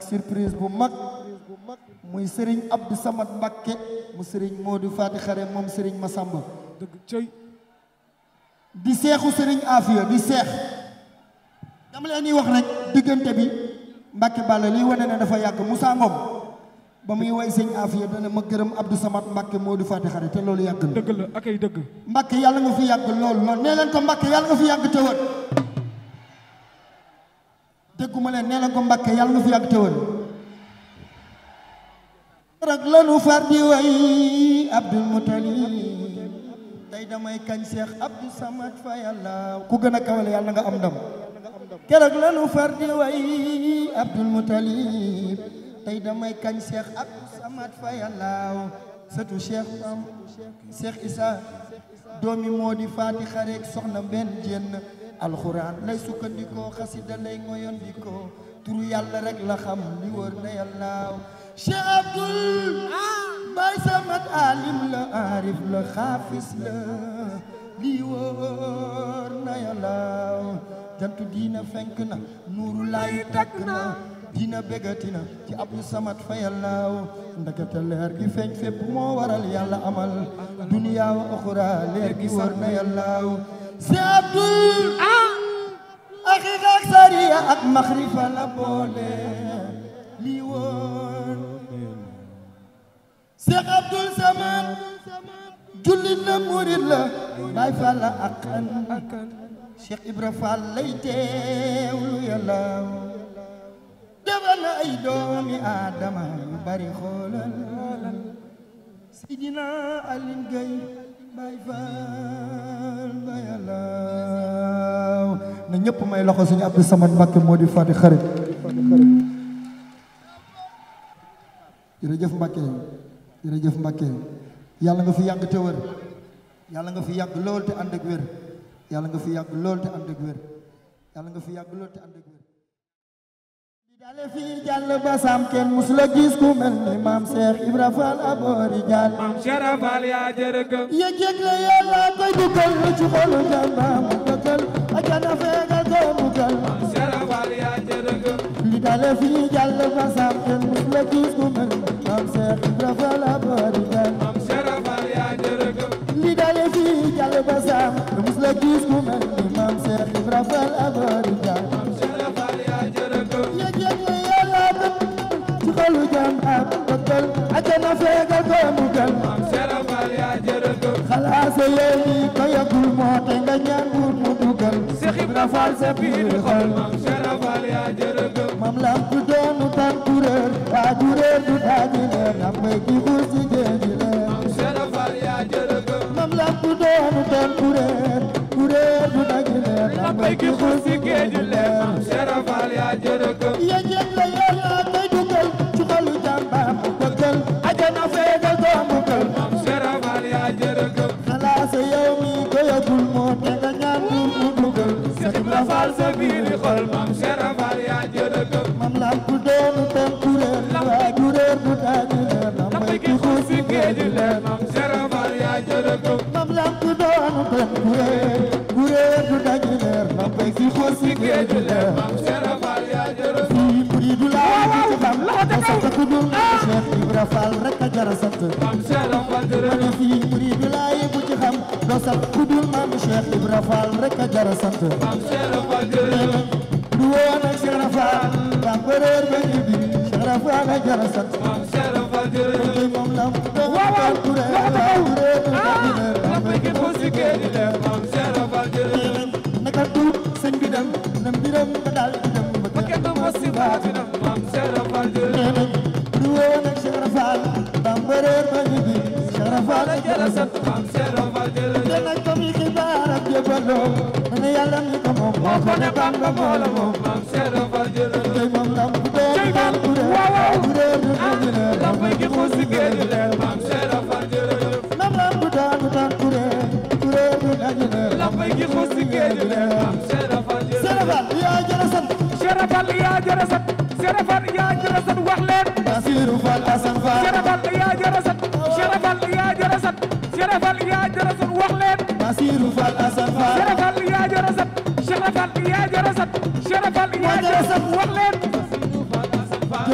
ak surprise bu mag muy Serigne Abdou Samad Mbakke mu Serigne Modou Fati Xare moom Serigne Massamba dëgg cëy di seexu Serigne Afia di seex dama leen di wax rek diggante bi Mbakke Balla liy wane ne dafa yàgg Moussa Ngom ba muy way sëñ Afia dana ma gërëm Abdou Samad Mbakke Modou Fati Xare te loolu yàgg na dëgg la ak ay dëgg Mbakke yàlla nga fi yàgg lool lool nee leen ko Mbakke yàlla nga fi yàgg tëwër dégguma leen nee leen ko Mbakke yàlla nga fi yàgg tëwër rek lanu far di way Abdul Mutalib tey damay kañ Seex Abdou Samad fa yàlla ku gën a kawale yàlla nga am ndam keroog lanu far di way Abdul Mutalib tey damay kañ Seex Abdou Samad fa yàlla sëtu Cheikh Am Cheikh Issa doomi moo di faati xareek soxna benn jenn alxuraan lay sukkandikoo xasida lay ngoyandikoo turu yàlla rek la xam li wër na yàllaaw Cheikh Abdul Baay Samad alim la arif la xaafis la li wër na yàllaaw jantu diina fenk na nuuru laay takk na diina bégatina ci Abdou Samad fa yàllaaw ndakate leer gi feeñ fépp moo waral yàlla amal duniya wa oxura leer gi wër na yàllaaw si Abdul axiqa ak sariya ak maxrifa la boole li wër Cheikh Abdul Samad jullit la murit la Baay Faal la akan Cheikh Ibra Fall lay teewlu yàllaaw defal na ay doomi aadama yu bari xoolal Sidina Alin Gay Baay Faal ba yàllaaw na ñëpp may loxo suñu Abdou Samad Mbakke moo di fati xarit jërëjëf Mbakke jërëjëf Mbakke yàlla nga fi yàgg te wër yàlla nga fi yàgg lool te ànd ak wér yàlla nga fi yàgg lool te ànd ak wér yàlla nga fi yàgg lool te ànd ak wér di dale fii jàll ba sam kenn musula gis ku mel ni maam Cheikh Ibra Fall aboori jàll maam Sharafal yaa jërëgëm yëg-yëg la yàlla koy dugal ci xolu jàmbaam mu dëggal ajana feegal ko mu gal maam Sharafal yaa jërëgëm li dale fii jàll ba sam kenn musula gis ku mel ni maam Cheikh Ibra Fall aboori jàll maam Sharafal yaa jërëgëm li dale fii jàll ba sam kenn musula gis ku mel ni maam Cheikh Ibra Fall aboori jàll maam Sharafal yaa jërëgëm yëg-yëg la yàlla dëgg ci xolu jàmbaam mu dëggal ajana feegal ko mu gal maam Sharafal yaa jërëgëm xalaasa yéeni ko yagul moo te nga ñaan buur mu dugal Seex Ibra Fall sa biir xol maam Sharafal yaa jërëgëm mam lam tu doonu tan kuréer waa juréer du daaji leer nam bay ki xuus ci géeji leer maam Sharafal yaa jërëgëm mam lam tu doonu tan kuréer kuréer du daaji leer nam bay ki xuus ci géeji leer maam Sharafal yaa jërëgëm yéen la yàlla koy dugal ci xolu jàmbaam mu dëggal ajana feegal doomu kër maam Sharafal yaa jërëgëm xalaasa yow mi ko yagul moo te nga ñaan buur mu dugal Seex Ibra Fall sa biir xol maam Sharafal yaa jërëgëm mam lam ku doonu ten kuréel waa juréer du daaji leer nam bay ki xuus ci géeji leer maam Sharafal yaa jërëgëm mam lam ku doonu ten kuréel kuréel du daaji leer nam bay ki xuus ci géeji leer maam Sharafal yaa jërëgëm fii muriidu laa di ci xam ma sant ku dul Cheikh Ibra Fall rek a jara sant maam Sharafal ma jërëgëm ne fii muriidu laa bu ci xam doo sant ku dul maam Cheikh Ibra Fall rek a jara sant maam Sharafal jërëgëm du woon ak Cheikh Rafal ba bëreer ba ñu bi Cheikh Rafal a jara sant maam Sharafal jërëgëm tey moom lam doon tal kuréel waa kuréel du daaji leer nam bay ki xuus ci géeji leer maam Sharafal jërëgëm naka tuut sëñ bi dem na mbiram ba daal di dem ba kenn du mos si baatinam maam Sharafal jërëgëm nee nañ du woon ak Cheikh Rafal ba mbëreer ba ñu bi Cheikh Rafal a jara sant maam Sharafal jërëgëm te nag comme yi xibaar ak jébaloo dana yàlla mi ko moom moo ko ne Bamba moo la moom maam Sharafal jërëgëm tey moom lam bu doon tal kuréel kuréel du daaji leer nam bay ki xuus ci géeji leer maam Sharafal jërëgëm nam lam bu doon tal kuréel kuréel du daaji leer nam bay ki xuus ci géeji leer maam Sharafal jërëgëm Sénégal yaa jara sant Sharafal yaa jërësat Sharafal yaa jërësat wax leen Basiru Fall Assane Fall Sharafal yaa jërësat Sharafal yaa jërësat Sharafal yaa jërësat wax leen Basiru Fall Assane Fall Sharafal yaa jërësat Sharafal yaa jërësat Sharafal yaa jërësat wax leen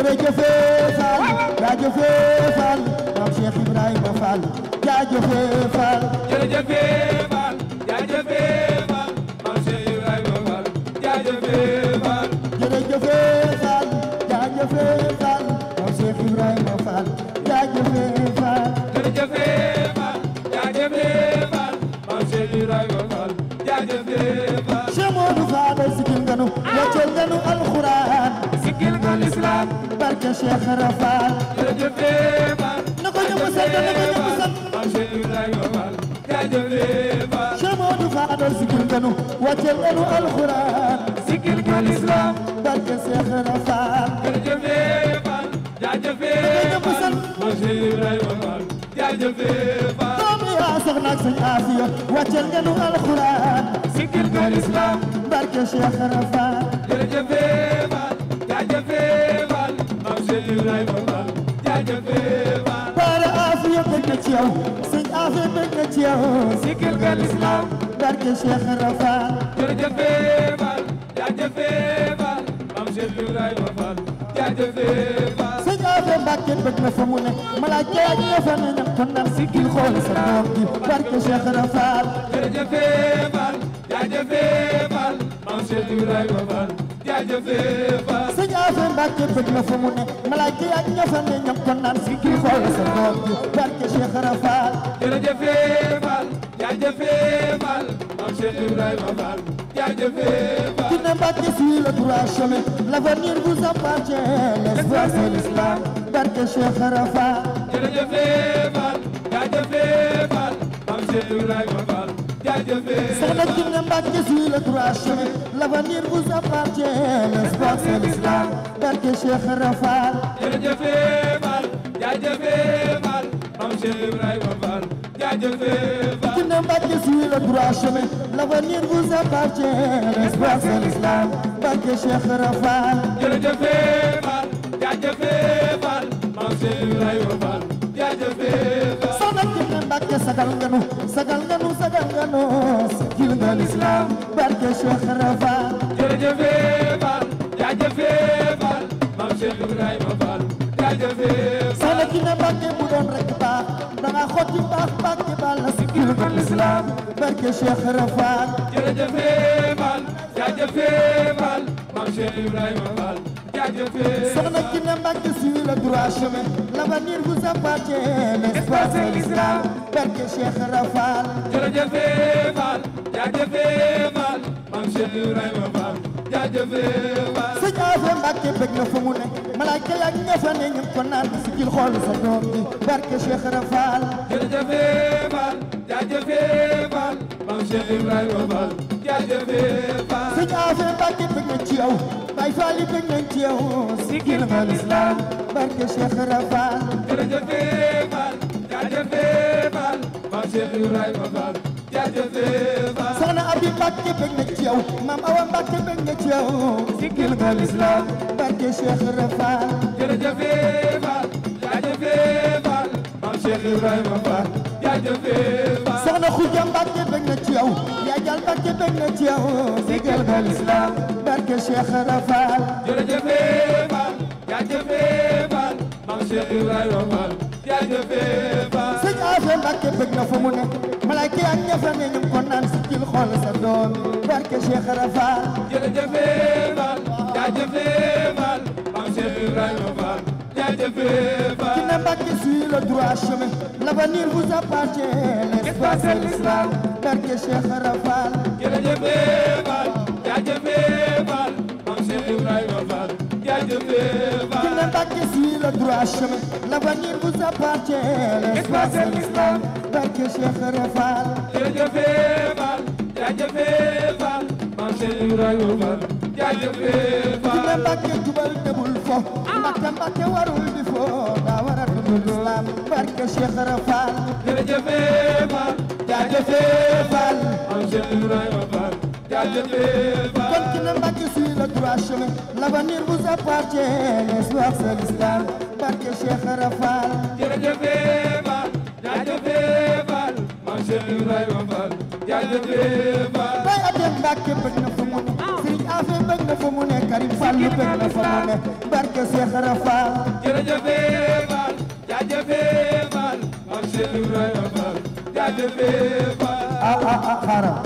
jërëjëfee Fall jaajëfee Fall maam Cheikh Ibrahima Fall jaajëfee Fall jërëjëfee Fall jaajëfee Fall maam Cheikh Ibrahima Fall jaajëfee Fall jërëjëfee Fall jaajëfee Fall maam Cheikh Ibrahima Fall jaajëfee Fall jërëjëfee Fall jaajëfee Fall maam Cheikh Ibrahima Fall jaajëfee Fall Cheikh Modou Fall sigil nganu wàcceel nganu alxuraan sigil nga l'islam barke Cheikh Rafal jërëjëfee Fall na ko ñëpp sant na ko ñëpp sant maam Cheikh Ibrahima Fall jaajëfee Fall Cheikh Modou Fall sigil nganu wàcceel nganu alxuraan sigil nga l'islam barke Cheikh Rafal jërëjëfee Fall jaajëfee ñëpp sant maam Cheikh Ibrahima Fall jaajëfee Fall doomi yaa soxna ak sëñ Afiya wàcceel nganu alxuraan sigil nga l'islam barke Cheikh Rafal jërëjëfee Fall jaajëfee Fall maam Cheikh Ibrahima Fall jaajëfee Fall Bara Afiya bëgg na ci yow sëñ Afiya bëgg na ci yow sigil nga l'islam barke Cheikh Rafal jërëjëfee Fall jaajëfee Fall maam Cheikh Ibrahima Fall jaajëfee Fall sëñ Afiya Mbàkke bëgg na fa mu ne malaaka ak ña fa ne ñam kon naan sigil xool sa doom gi barke Cheikh Rafal jërëjëfee Fall jaajëfee Fall maam Cheikh Ibrahima Fall jaajëfee Fall sëñ Afiya Mbàkke bëgg na fa mu ne malaaka ak ña fa ne ñam kon naan sigil xool sa doom gi barke Cheikh Rafal jërëjëfee Fall jaajëfee Fall maam Cheikh Ibrahima Fall jaajëfee Fall Kiné Mbàkke suit le droit chemin l'avenir vous appartient l'espoir c'est l'islam barke Cheikh Rafal jërëjëfee Fall jaajëfee Fall maam Cheikh Ibrahima Fall jaajëfee Soxna Kiné Mbàkke suit le droit chemin l'avenir vous appartient l'espoir c'est l'islam barke Cheikh Rafal jërëjëfee Fall jaajëfee Fall maam Cheikh Ibrahima Fall jaajëfee Fall Kiné Mbàkke suit le droit chemin l'avenir vous appartient l'espoir c'est l'islam barke Cheikh Rafal jërëjëfee Fall jaajëfee Fall maam Cheikh Ibrahima Fall jaajëfee Fall Soxna Kiné Mbàkke sagal nga nu sagal nga nu sagal nga nu sigil nga l'islam barke Cheikh Rafal jërëjëfee Fall jaajëfee Fall maam Cheikh Ibrahima Fall jaajëfee Fall Soxna Kiné Mbàkke bu doon rek baax danga xotti baax Mbàkke bal na sigil nga l'islam barke Cheikh Rafal jërëjëfee Fall jaajëfee Fall maam Cheikh Ibrahima Fall jaajëfee Soxna Kiné Mbàkke suit le droit chemin l'avenir vous appartient l'espoir c'est l'islam barke Cheikh Rafal jërëjëfee Fall jaajëfee Fall maam Cheikh Ibrahima Fall jaajëfee Fall sëñ Afe Mbàkke bëgg na fa mu ne malaaka yak ña fa ne ñu ko naan sigil xool sa doom bi barke Cheikh Rafal jërëjëfee Fall jaajëfee Fall maam Cheikh Ibrahima Fall jaajëfee Fall sëñ Afe Mbàkke bëgg na ci yow Baay Faal yi bëgg nañ ci yow sigil nga l'islam barke Cheikh Rafal jërëjëfee Fall jaajëfee Fall maam Cheikh Ibrahima Fall jaajëfee Fall soxna Abi Mbàkke bëgg na ci yow maam Awa Mbàkke bëgg na ci yow sigil nga l'islam barke Cheikh Rafal jërëjëfee Fall jaajëfee Fall maam Cheikh Ibrahima Fall jaajëfee Fall soxna Xuja Mbàkke bëgg na ci yow yaa jal Mbàkke bëgg na ci yow sigil nga l'islam barke Cheikh Rafal jërëjëfee Fall jaajëfee Fall maam Cheikh Ibrahima Fall jaajëfee Fall sëñ Afe Mbàkke bëgg na fa mu ne malaaka ak ña fa ne ñu ko naan sigil xool sa doom barke Cheikh Rafal jërëjëfee Fall jaajëfee Fall maam Cheikh Ibrahima Fall jaajëfee Fall Kiné Mbàkke suit le droit chemin l'avenir vous appartient l'espoir c'est l'islam barke Cheikh Rafal jërëjëfee Fall jaajëfee Fall maam Cheikh Ibrahima Fall jaajëfee Fall Kiné Mbàkke suit le droit chemin l'avenir vous appartient l'espoir c'est l'islam barke Cheikh Rafal jërëjëfee Fall jaajëfee Fall maam Cheikh Ibrahima Fall jaajëfee Kiné Fall Mbàkke jubal debul fo Mbàkke Mbàkke warul di fo daa war a dund l'islam barke Cheikh Rafal jërëjëfee Fall jaajëfee Fall maam Cheikh Ibrahima Fall jaajëfee Kon Fall Kiné Mbàkke suit le droit chemin l'avenir vous appartient l'espoir c'est l'islam barke Cheikh Rafal jërëjëfee Fall jaajëfee Fall maam Cheikh Ibrahima Fall jaajëfee Fall Baay Abdel Mbàkke bëgg na fa mu ne Sëriñ Afia bëgg na fa mu ne Karim Fallu bëgg na fa mu ne barke Cheikh Rafal jërëjëfee Fall jaajëfee Fall Maam Cheikh Ibrahima Fall jaajëfee Fall ah ah ah xaaral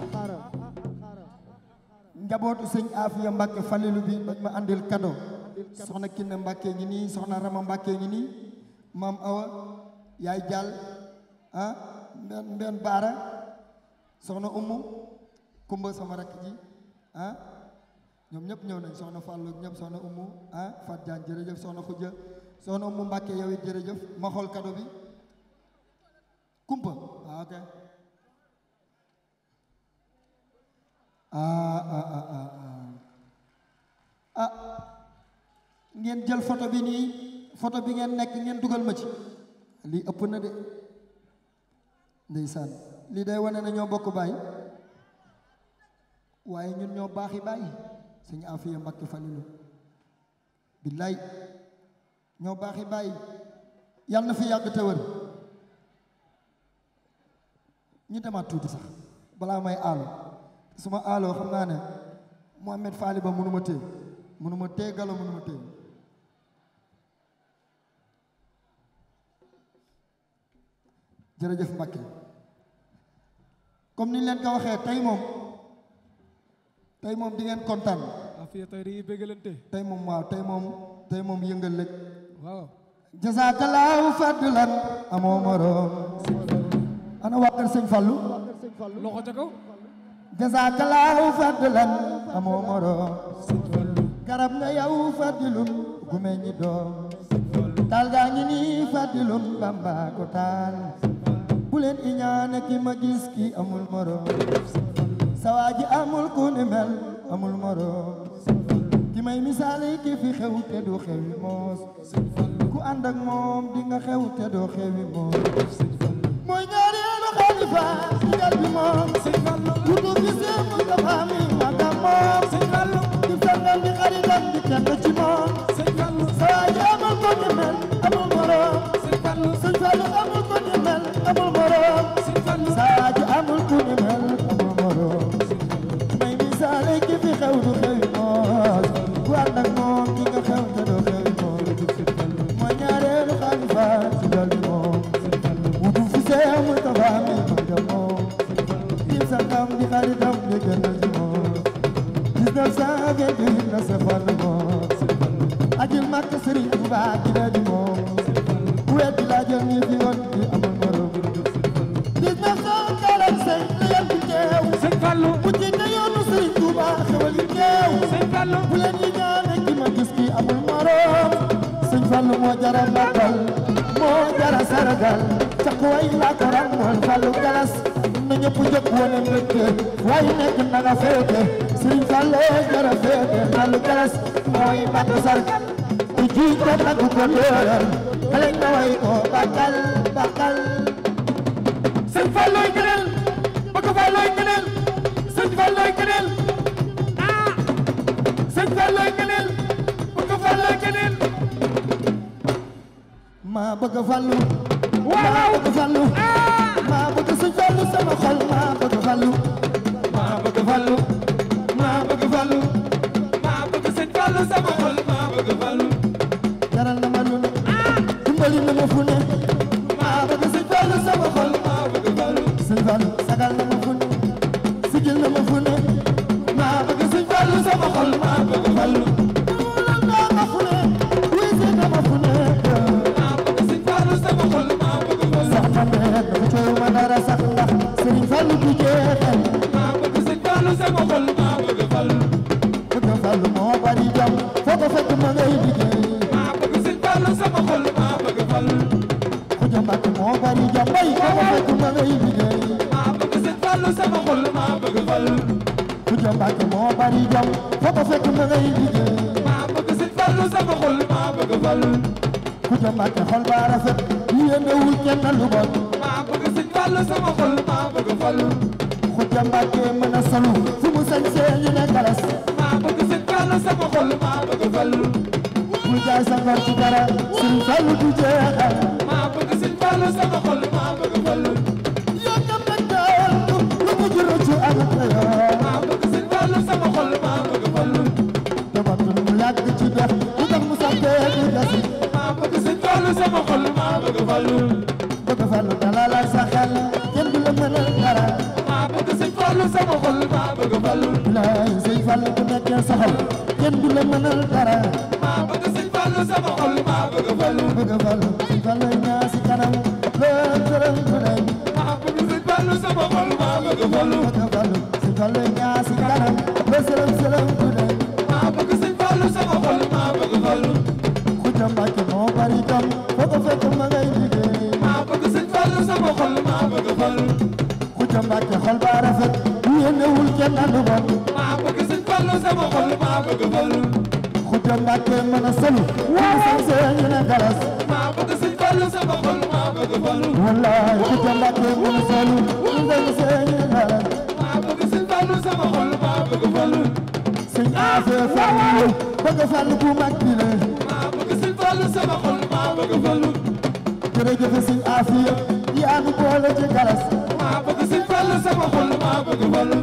njabootu sëñ Afia Mbacke Falilu bi dañ ma andil kado soxna Kiné Mbacke ngi nii soxna Rama Mbacke ngi nii maam Awa yaay Jàll ah mbenn mbenn Baara soxna Umu Kumba sama rakk ji ah ñoom ñëpp ñëw nañ soxna Fallou ñëpp soxna Umu ah Fat Diagne jërëjëf soxna Khoudia soxna Umu Mbacke yow it jërëjëf ma xool kado bi kumpa ah ok ah ah ah ah ah ah ngeen jël photo bi nii photo bi ngeen nekk ngeen dugal ma ci lii ëpp na de ndeysaan lii day wane na ñoo bokk baay waaye ñun ñoo baaxi baay sëñ Afiya Mbàkke Falilu billaay ñoo baaxi baay yàlla na fi yàgg te wër ñu demaat tuuti sax balaa may aalo suma aaloo xam naa ne Mohamed Faali ba mënuma téye mënuma téye galo mënuma téye jërëjëf Mbacke comme ni ñu leen ko waxee tey moom tey moom di ngeen kontaan Afia tey dañuy bëggalante tey moom waaw tey moom tey moom yëngal lëg waaw jazakallahu fadlan amoo morom ana waa kër sëñ Fallu loxo ca kaw jazakallahu fadlan amoo morom garab nga yow fadilun gu meññi doom taal gaa ngi nii fadilun bamba ko taal bu leen iñaane ki ma gis ki amul morom sawaa ji amul ku ni mel amul morom ki may misaale ki fi xew te du xewi moos ku ànd ak moom di nga xew te doo xewi moos mooy ñaareelu xalifa digal bi moom lu du gisee mu dafa mi magam moom di sangam di xaritam di kenn ci moom sawaa ji amul ku ni mel amul morom sëñ Fallu amul ku ni mel amul morom sawaa ji amul ku ni mel amul morom may misaale ki fi xew du xewi moos ku ànd ak moom di nga xew te doo xewi moos mooy ñaareelu xalifa digal bi moom wutu fi see mu tafa mi magam moom di sangam di xaritam di kenn ci moom 1928 la sa Fallu moom ajil makk Sëriñ Tuubaa di la di moom ku weddi laa jël ñi fi woon di amul morom 1945 la yan bi teew sëñ Fallu mu jiite yoonu Sëriñ Tuubaa xewal yi teew sëñ Fallu bu leen ñi ñaane ki ma gis ki amul morom sëñ Fallu moo jara màggal moo jara saragal caq way laa ko ràmmoon Fallu galas na ñëpp jóg wane mbégte waaye nekk na nga féete sëñ Fallu jara féete Fallu galas mooy màgg sargal di jiite nag ko dóoral xale nga way ko bakal bakal sëñ Falloy gënal bëgg Falloy gënal sëñ Falloy gënal ah sëñ Falloy gënal bëgg Falloy gënal maa bëgg Fallu Waaw. maa bëgg Fallu ah maa bëgg sëñ Fallu sama xol maa bëgg Fallu maa bëgg Fallu maa bëgg Fallu maa bëgg sëñ Fallu sama xol maa bëgg Fallu jaral na ma lu ne dimbali na ma fu ne maa bëgg sëñ Fallu sama xol maa bëgg Fallu sëñ Fallu sagal na ma fu ne sigil na ma fu ne maa bëgg sëñ Fallu sama xol maa bëgg Fallu duulal naa ma fu ne wisi na ma fu ne maa bëgg sëñ Fallu sama xol maa bëgg Fallu sax na ne dafa coow ma dara sax ndax sëriñ Fallu du jeexal maa bëgg sëñ Fallu sama xol maa bëgg Fallu bëgg Fallu moo bari jam foo ko fekk ma ngay liggéey maa bëgg sëñ Fallu sama xol maa bëgg Fallu Xuja Mbàkke moo bari jam bay foo ko fekk ma ngay liggéey maa bëgg sëñ Fallu sama xol maa bëgg Fallu Xuja Mbàkke moo bari jam foo ko fekk ma ngay liggéey maa bëgg sëñ Fallu sama xol maa bëgg Fallu Xuja Mbàkke xol ba rafet yéenewul kenn lu bon maa bëgg sëñ Fallu sama xol maa bëgg Fallu Xuja Mbàkke mën a solu fu mu sañsee ñu ne galas maa bëgg sëñ Fallu sama xol maa bëgg Fallu bul jaay sa ngor ci dara Sëriñ Fallu du jeexal maa bëgg sëñ Fallu sama xol maa bëgg Fallu yoo kam nag daal lu mu juru ci ak yoon maa bëgg sëñ Fallu sama xol maa bëgg Fallu sama xol maa bëgg Fallu bëgg Fallu dalalal sa xel kenn du la mënal dara maa bëgg sëñ Fallu sama xol maa bëgg Fallu bilaay sëñ Fallu bu nekkee sa xol kenn du la mënal dara maa bëgg sëñ Fallu sama xol maa bëgg Fallu bëgg Fallu sëñ Fallu ñaa si kanam lool sërëm bu day maa bëgg sëñ Fallu sama xol maa bëgg Fallu bëgg Fallu sëñ Fallu ñaa si kanam lool sërëm sërëm bu day maa bëgg sëñ Fallu sama xol maa bëgg Fallu Xuja Mbàkke moo bari jom foo ko fekk ma ngay liggéey maa bëgg sëñ Fallu sama xol maa bëgg Fallu Xuja Mbàkke xol ba rafet yéenewul kenn lu bon maa bëgg sëñ Fallu sama xol maa bëgg Fallu Xuja Mbàkke mën a solu waaw sañ see ñu ne galas maa bëgg sëñ Fallu sama xol maa bëgg Fallu wallaay Xuja Mbàkke mën a solu sañ see ñu ne galas maa bëgg sëñ Fallu sama xol maa bëgg Fallu sëñ Afee Fallu bëgg Fallu bu mag bi la maa bëgg sëñ Fallu sama xol maa bëgg Fallu jërëjëf sëñ Afee yaa nu boole ci galas maa bëgg sëñ Fallu sama xol maa bëgg Fallu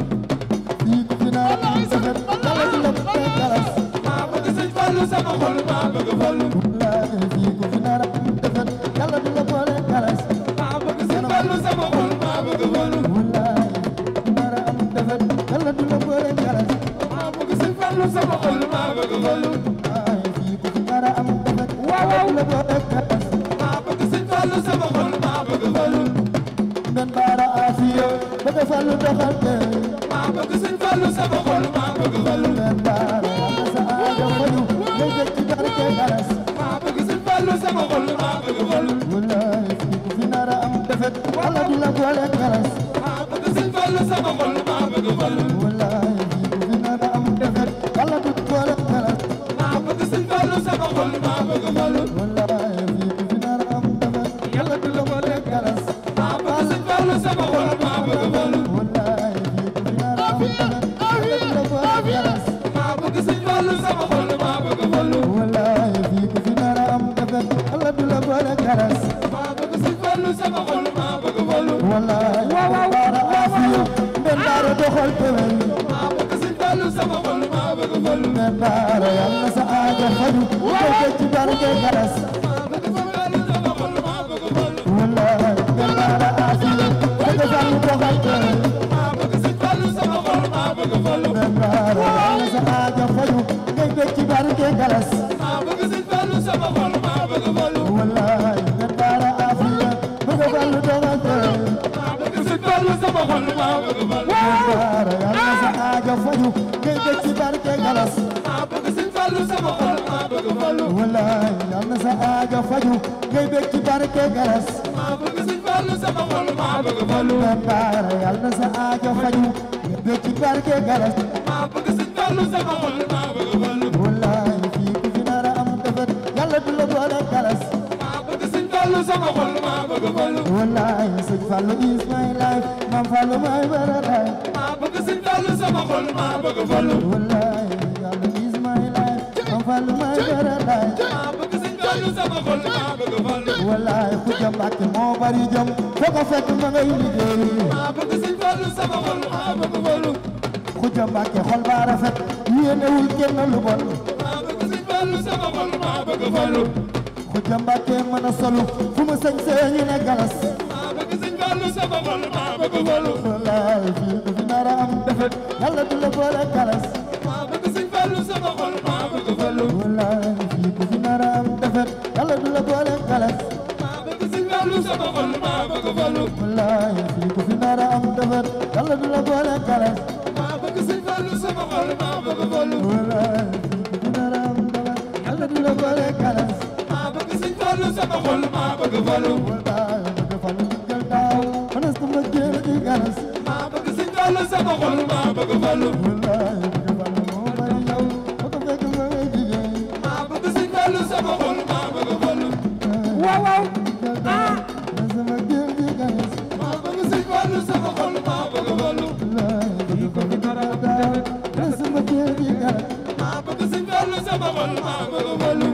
fii ku fi naa defet dala di la bëgg galas maa bëgg sëñ Fallu sama xol maa bëgg Fallu wallaay fii ku fi naa defet dala di la boole galas maa bëgg sëñ Fallu sama xol maa bëgg Fallu wallaay nara am defet dala di la boole galas maa bëgg sëñ Fallu sama xol maa bëgg Fallu ay fii ku fi nara am defet dala di la boole galas maa bëgg sëñ Fallu sama xol maa bëgg Fallu men baara afiya bëgg Fallu doxal kër maa bëgg sëñ Fallu sama xol maa bëgg Fallu men baara yàlla sa aajo faju ngay dëkk ci barke galas maa bëgg sëñ Fallu sama xol maa bëgg Fallu wallaay fii ku fi nara am defet dala di la boole galas maa bëgg sëñ Fallu sama xol maa bëgg Fallu wallaay fii ku fi nara am defet dala di boole galas maa bëgg sëñ Fallu sama xol maa bëgg Fallu wallaay fii ku fi nara am defet dala di la boole galas maa bëgg sëñ Fallu sama xol maa bëgg Fallu wallaay fii ku fi nara am defet dala di la boole galas maa bëgg sëñ Fallu sama xol maa bëgg Fallu wallaay fii ku fi nara am defet dala di la boole galas maa bëgg sëñ Fallu sama xol maa bëgg Fallu wallaay baara afiya men baara doxal tewel maa bëgg sëñ Fallu sama xol maa bëgg Fallu men baara yàlla sa aajo faju ngay ci barke galas maa bëgg sëñ Fallu sama xol maa bëgg Fallu wallaay men baara afiya bëgg Fallu doxal tewel maa bëgg sëñ Fallu sama xol maa bëgg Fallu men baara yàlla sa aajo faju ngay ci barke galas maa bëgg sëñ Fallu sama xol maa bëgg Fallu wallaay men baara afiya bëgg Fallu doxal tewel maa bëgg sëñ Fallu sama xol maa bëgg Fallu men baara yàlla sa aajo faju ngay ci barke galas maa bëgg sëñ Fallu sama xol maa bëgg Fallu wallaay yàlla sa aajo faju ngay ci barke galas maa bëgg sëñ Fallu sama xol maa bëgg Fallu men baara yàlla sa aajo faju ngay ci barke galas maa bëgg sëñ Fallu sama xol maa bëgg Fallu wallaay fii ku fi nara am defet yàlla du la boole galas maa bëgg sëñ Fallu sama xol maa bëgg Fallu wallaay sëñ Fallu is my life maam Fallu my paradise maa bëgg sëñ Fallu sama xol maa bëgg Fallu wallaay yàlla is my life maam Fallu my paradise maa bëgg sëñ Fallu sama xol maa bëgg Fallu wallaay Xuja Mbàkke moo bari jom foo ko fekk ma ngay liggéey maa bëgg sëñ Fallu sama xol maa bëgg Fallu Xuja Mbàkke xol ba rafet yéenewul kenn lu bon maa bëgg sëñ Fallu sama xol maa bëgg Fallu Xuja Mbàkke mën a solu fu mu sañ see ñu ne galas maa bëgg sëñ Fallu sama xol maa bëgg Fallu wallaay fii ku fi nara am defet yàlla du la boole galas maa bëgg sëñ Fallu sama xol maa bëgg Fallu wallaay fii ku fi nara am defet yàlla du la boole galas maa bëgg sëñ Fallu sama xol maa bëgg Fallu wallaay fii ku fi nara am defet yàlla du la boole galas maa bëgg sëñ Fallu sama xol maa bëgg Fallu wallaay fii ku fi nara am defet yàlla du la boole galas maa bëgg sëñ Fallu sama xol maa bëgg Fallu wallaay bëgg Fallu diggal daaw mënees na ma jéem di galas maa bëgg sëñ Fallu sama xol maa bëgg Fallu wallaay bëgg Fallu moo bari yow foo ko fekk ma ngay jigéen maa bëgg sëñ Fallu sama xol maa bëgg Fallu waaw waaw diggal daaw mënees na ma jéem di galas maa bëgg sëñ Fallu sama xol maa bëgg Fallu wallaay bëgg Fallu diggal daaw mënees na ma jéem di galas maa bëgg sëñ Fallu sama xol maa bëgg Fallu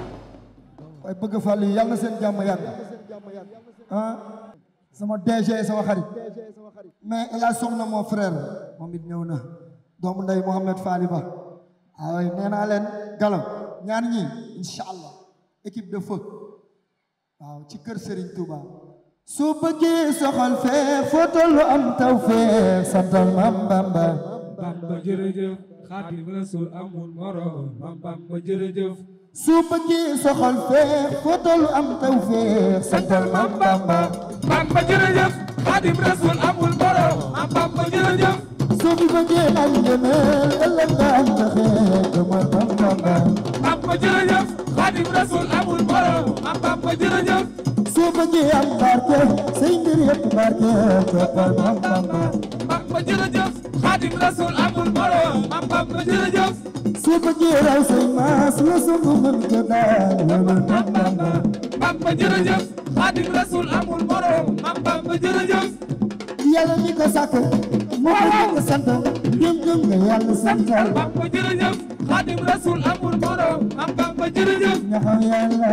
waaye bëgg Fallu yi yàlla na seen jàmm yàgg ah sama DG sama xarit mais El Hadj Soxna mon frère moom it ñëw na doomu ndey Mohamed Fally Ba waaye nee naa leen galam ñaar ñi incha allah équipe de feu waaw ci kër Serigne Touba su bëggee soxal fee foto lu am taw fee santal Mam Bamba Bamba jërëjëf Xaadim Rasul amul morom Mam Bamba jërëjëf su bëggee soxal fee foto lu am taw fee santal Mam Bamba Bamba jërëjëf Xaadim Rasul amul morom Mam Bamba jërëjëf su bi bëggee am ngëneel ëllëg nga am taxe gëmal Mam Bamba Bamba jërëjëf Xaadim Rasul amul morom Mam Bamba jërëjëf su bëggee am barke say mbir yëpp barke toppal Mam Bamba Bamba jërëjëf Xaadim Rasul amul morom Mam Bamba jërëjëf su bëggee raw say maas la songu mën ko daal wëmal Mam Bamba Bamba jërëjëf Xaadim Rasul amul morom Mam Bamba jërëjëf yàlla mi ko sàkk moo ko ko sant ngëm ngëm nga yàlla santal Bamba jërëjëf Xaadim Rasul amul morom Mam Bamba jërëjëf ñaxam yàlla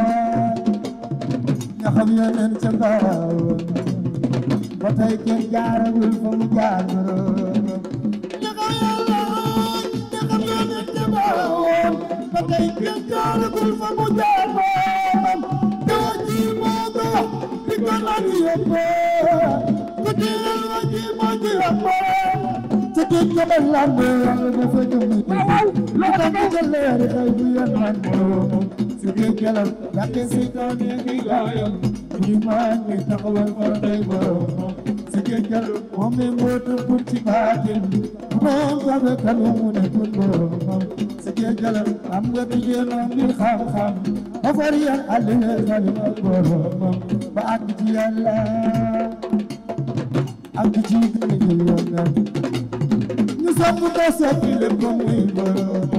ñaxam yeneen ca mbaaw ba tey kenn jaaragul fa mu jaar boroom ñaxam yàlla ñaxam yeneen ca mbaaw ba tey kenn jaaragul fa mu jaar boroom doo ji moo ko di ko naan yëpp ku di la ji moo ji yëpp te géej ga ba lamb yàlla dafa jëm lu tax mu jëleeri xëy bu yen man boroom su géej ga la yàqee si doon yi ngi gaayam ñu maa ngi taxawal fa day boroom su géej ga la moom mi mbootu pour ci baatin moom sabe kanu mu ne kun boroom su géej ga la am nga jigéen am ngir xam-xam ba far yan àllee xalima boroom ba àgg ci yàlla àgg ci gën a jël yoon ñu sopp ko soppi lépp ko muy boroom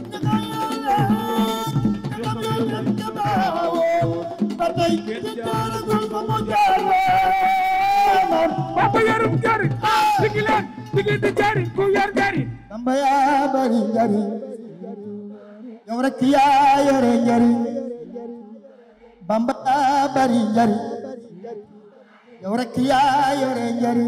Bamba yorum jari digi leen digi di jari ku yor jari Bamba yaa bari njariñ yow rek yaa yore njariñ Bamba yaa bari njariñ yow rek yaa yore njariñ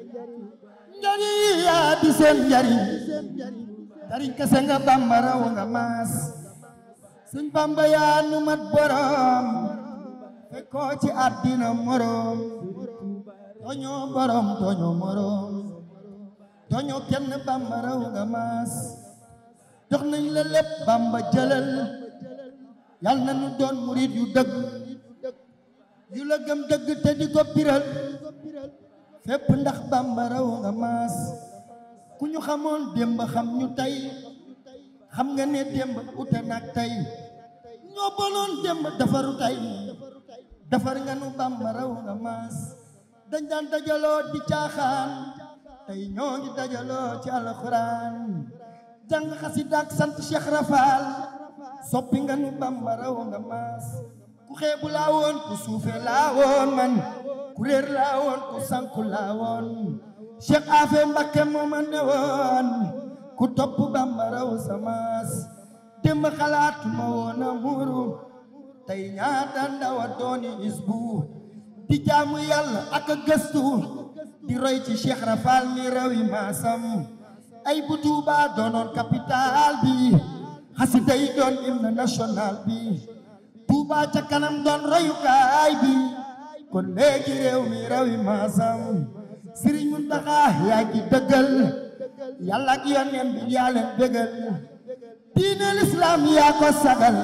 njariñ yaa di seen njariñ njariñ kese nga Bamba raw nga maas sëñ Bamba yaa nu mat borom fekkoo ci àddina morom toñoo borom toñoo morom toñoo kenn Bamba raw nga maas jox nañ la lépp Bamba jëlal yal na nu doon murid yu dëgg yu la gëm dëgg te di ko biral fépp ndax Bamba raw nga maas ku ñu xamoon démb xam ñu tey xam nga ne démb ute nag tey ñoo bonoon démb defaru tey defar nga nu Bamba raw nga maas dañ daan dajaloo di caaxaan tey ñoo ngi dajaloo ci alxuraan jàng xasida ak sant Cheikh Rafal soppi nga nu Bamba raw nga maas ku xeebu laa woon ku suufe laa woon man ku réer laa woon ku sanku laa woon Cheikh Afe Mbakke moo ma ne woon ku topp Bamba raw sa maas démb xalaatuma woon a muuru tey ñaata ndaw a dooni isbu di jaamu yàlla ak a gëstu di roy ci Cheikh Rafal mi rawi maasam ay bu Tuuba doonoon capital bi xasida yi doon hymne national bi Tuuba ca kanam doon royukaay bi kon léegi réew mi rawi maasam Sëriñ Muntaxa yaa ngi dëggal yàlla ak yonent bi yaa leen dëggal diine lislaam yaa ko sagal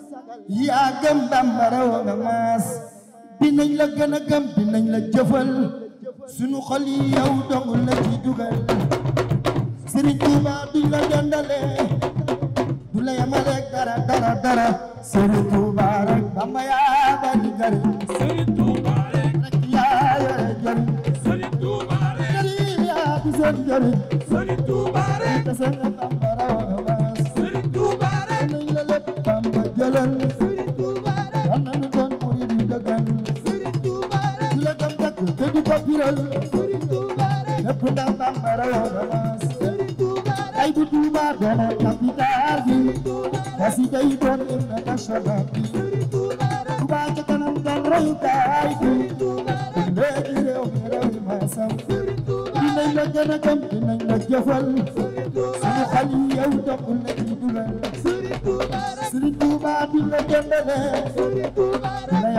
yaa gëm Bamba raw nga maas dinañ la gën a gëm dinañ la jëfal sunu xol yi yow dong la ci dugal Sëriñ Tuuba duñ la dendale du la yamaleeg dara dara dara Sëriñ Tuuba rek Bamba yaa bari njariñ Sëriñ Tuuba rek rek yaa yore njariñ Sëriñ Tuuba rek njariñ yaa di seen njariñ Sëriñ Tuuba rek kese nga Bamba raw nga maas Sëriñ Tuuba rek dinañ la lépp Bamba jëlal Sëriñ Tuuba rek yal na nu doon murid yu dëggal Sëriñ Tuuba rek du la gëm dëgg te du ko biral Sëriñ Tuuba rek lépp ndax Bamba raw nga maas Sëriñ Tuuba rek ay bu Tuuba doonoon capital bi kasi day doon hymne national bi Sëriñ Tuuba rek Tuuba ca kanam doon royukaay bi Sëriñ Tuuba rek léegi réew mi réew mi maasam Sëriñ Tuuba dinañ la gën a gëm dinañ la jëfal Sëriñ Tuuba suñu xol yi yow doxul la ci dugal Sëriñ Tuuba rek Sëriñ Tuuba duñ la jëndale Sëriñ Tuuba du la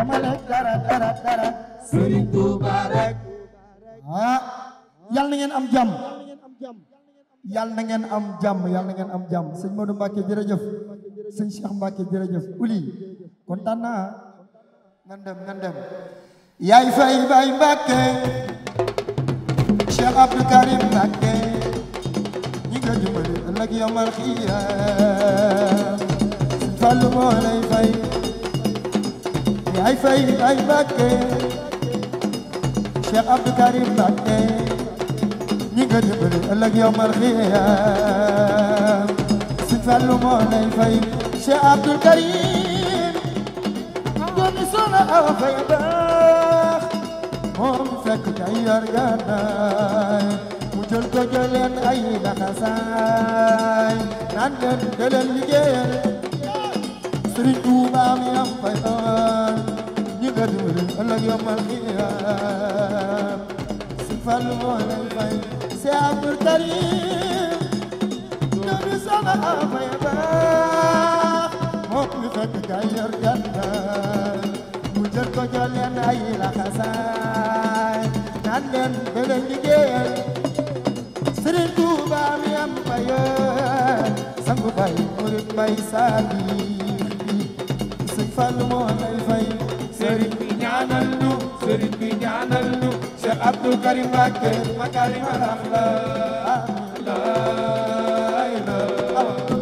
dama lekk dara dara dara Serigne Touba rek ah yal na ngeen am jàmm yal na ngeen am jàmm yal na ngeen am jàmm sëñ Modou Mbacke jërëjëf sëñ Cheikh Mbacke jërëjëf uli kontaan naa nan dem nan dem yaay fay bay Mbacke Cheikh Abdou Karim Mbacke ñi nga dimbali ëllëg yomal xiyaam sëñ Fallu moo lay fay yaay fay bay Mbacke Cheikh Abdou Karim Mbacke ñi nga dimbali ëllëg yomal xiyaam Sëñ Fallu moo lay fay Cheikh Abdou Karim doomi Soxna Awa Faye baax moom fekk kay yor gànnaay mu jël ko jëleen ay laxasaay naan leen deleen liggéeyal Sëriñ Tuuba mi am fay doon ñi nga dimbali ëllëg yomal xiyaam Sëñ Fallu moo lay fay Cheikh Abdou Karim doomi Soxna Awa Faye baax moom mi fekk kay yor gànnaay mu jël ko jëleen ay laxasaay naan leen deleen liggéeyal Sëriñ Tuuba mi am fayoon sangu bay murit bay saali Sëñ Fallu moo lay fay Serigne bi ñaanal ñu Serigne bi ñaanal ñu Cheikh Abdou Karim Mbacke makarimal akhlaq la ilaha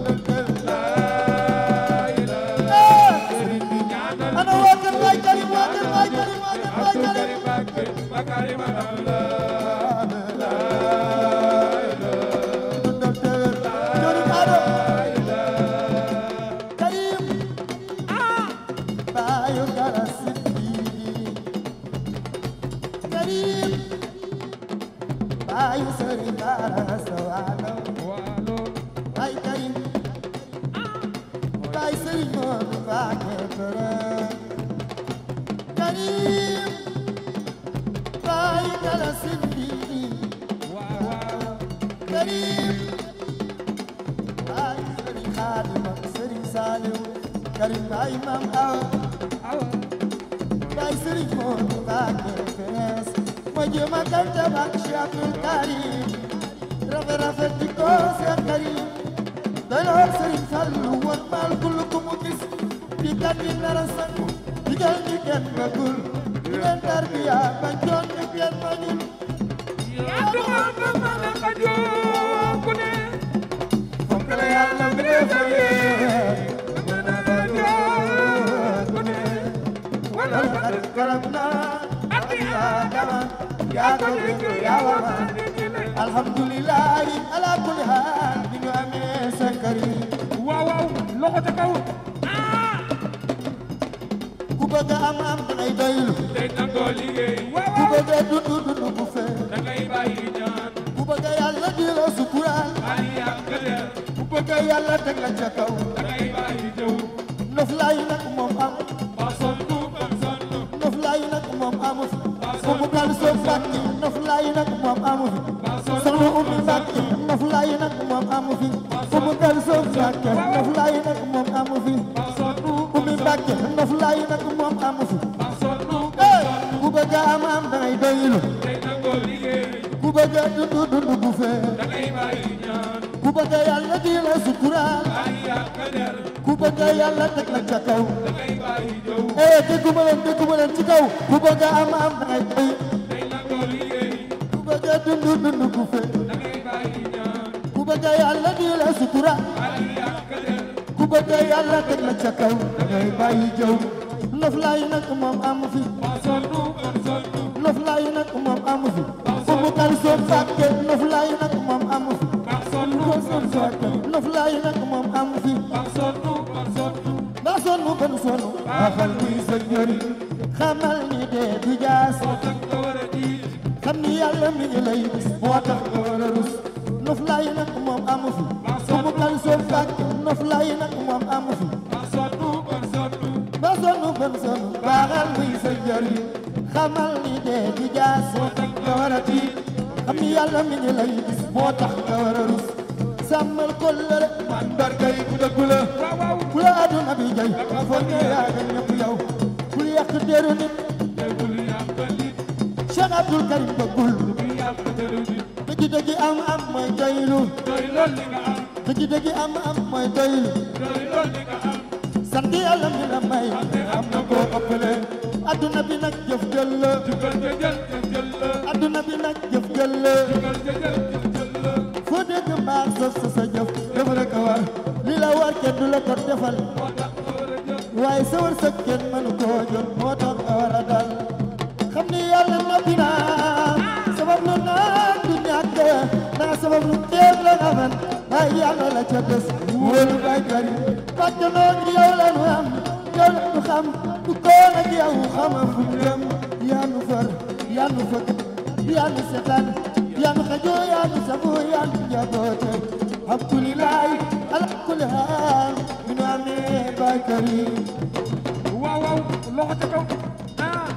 Serigne bi ñaanal ana waa kër Baay Karim waa kër Baay Karim waa kër Baay Abdou Karim Karim Mbacke makarimal docteur Jori Ado Karim Bayu Karasiki Karim Bayu Sëriñ Bara Sawalo Baay Karim Baay Sëriñ Moodu Mbàkke Bërëm Karim Bayu Karasiki Karim Baay Sëriñ Xaadim ak Sëriñ Saaliw Karim Baay Maam Awa Baay Sëriñ Moodu Mbàkke Fees ma jéem a kanta ak Cheikh Abdou Karim rafet rafet di ko Cheikh Karim doyloo Sëriñ Fallu woon maal kul ku mu gis di kat di nara sangu digal ñi kenn bëggul di leen tarbiya ba joon ñi kenn bañul fonk la yàlla bi dee fayee mën a fajoo ku ne wala xarit garab naa ak Aadama yaa ko dégg yaa war alhamdulillahi ala kulli haal bi ñu amee sa Karim waaw waaw loxo ca kaw ku bëgg a am am dangay doylu tey nangoo liggéey ku bëgg a dund dund bu fee da ngay bàyyi ñaan ku bëgg a yàlla di la sukuraal bàyyi yàq leen ku bëgg a yàlla teg la ca kaw da ngay bàyyi jëw noflaay nag moom am ba sonn ba sonn noflaay nag moom amu fi fu mu kal soo Mbàkke noflaay nag moom amu fi soxna Ummi Mbàkke noflaay nag moom amu fi fu mu kal soo Mbàkke noflaay nag moom amu fi ba sonn Ummi Mbàkke noflaay nag moom amu fi ba sonn eh ku bëgg a am am dangay doylu tey nangoo liggéey ku bëgg a dund dund bu fee da ngay bàyyi ñaan ku bëgg a yàlla di la suturaal bàyyi yàq leen ku bëgg a yàlla teg la ca kaw da ngay bàyyi jëw eh dégguma leen dégguma leen ci kaw ku bëgg a am am dangay doy tey nangoo liggéey ku bëgg a dund dund bu fee da ngay bàyyi ñaan ku bëgg a yàlla di la suturaal bàyyi yàq leen ku bëgg a yàlla teg la ca kaw dangay bàyyi jëw noflaay nag moom amu fi ba sonn ba sonn noflaay nag moom amu fi fu mu kal soo Mbàkke noflaay nag moom amu fi ba sonn ko son Mbàkke noflaay nag moom amu fi ba sonn ba sonn daa sonn ban sonn baaxal muy sa njëriñ xamal ni dee du jaas moo tax nga war a diis xam ni yàlla mi ngi lay gis moo tax nga war a rus noflaay nag moom amu fi fu mu kal soo Mbàkke noflaay nag moom amu fi ba sonn ba sonn ba sonn ban sonn baaxal muy sa njëriñ xamal ni dee du jaas moo tax nga war a diis xam ni yàlla mi ngi lay gis moo tax nga war a rus sàmmal kóllëre mandarga yi ku dëggu la waaw waaw ku la àdduna bi jay foog ne yaa gën ñëpp yow ku yàq deru nit bul yàq nit Cheikh Abdul Karim bëggul bul yàq deru nit dëgg dëgg am am mooy doylu doy lool li nga am dëgg dëgg am am mooy doylu doy lool li nga am sant yàlla mi la may te am na koo ëppale adduna bi nag jëf jël la jugal te jël te jël la adduna bi nag jëf jël la jugal te jël te jël la foo dégg mbaax sos sa sa jëf dafa la ko war li la war kenn du la ko defal moo tax nga war a jël waaye sa wërsëg kenn mënu koo jot moo tax nga war a dal xam ni yàlla noppi naa sabab lu naan du ñàkk naa sabab lu teeg la nga man waaye yàlla la ca des wóolu baykat yi parce que noonu yow la nu am yow la nu xam du koon ak yow xama fu mu jëm yaa nu far yaa nu fëkk yaa nu setaan yaa nu xajoo yaa nu sabu yaa nu njaboote alhamdulilah ala kulli haal bi nu amee baykat yi waaw waaw loxo ca kaw ah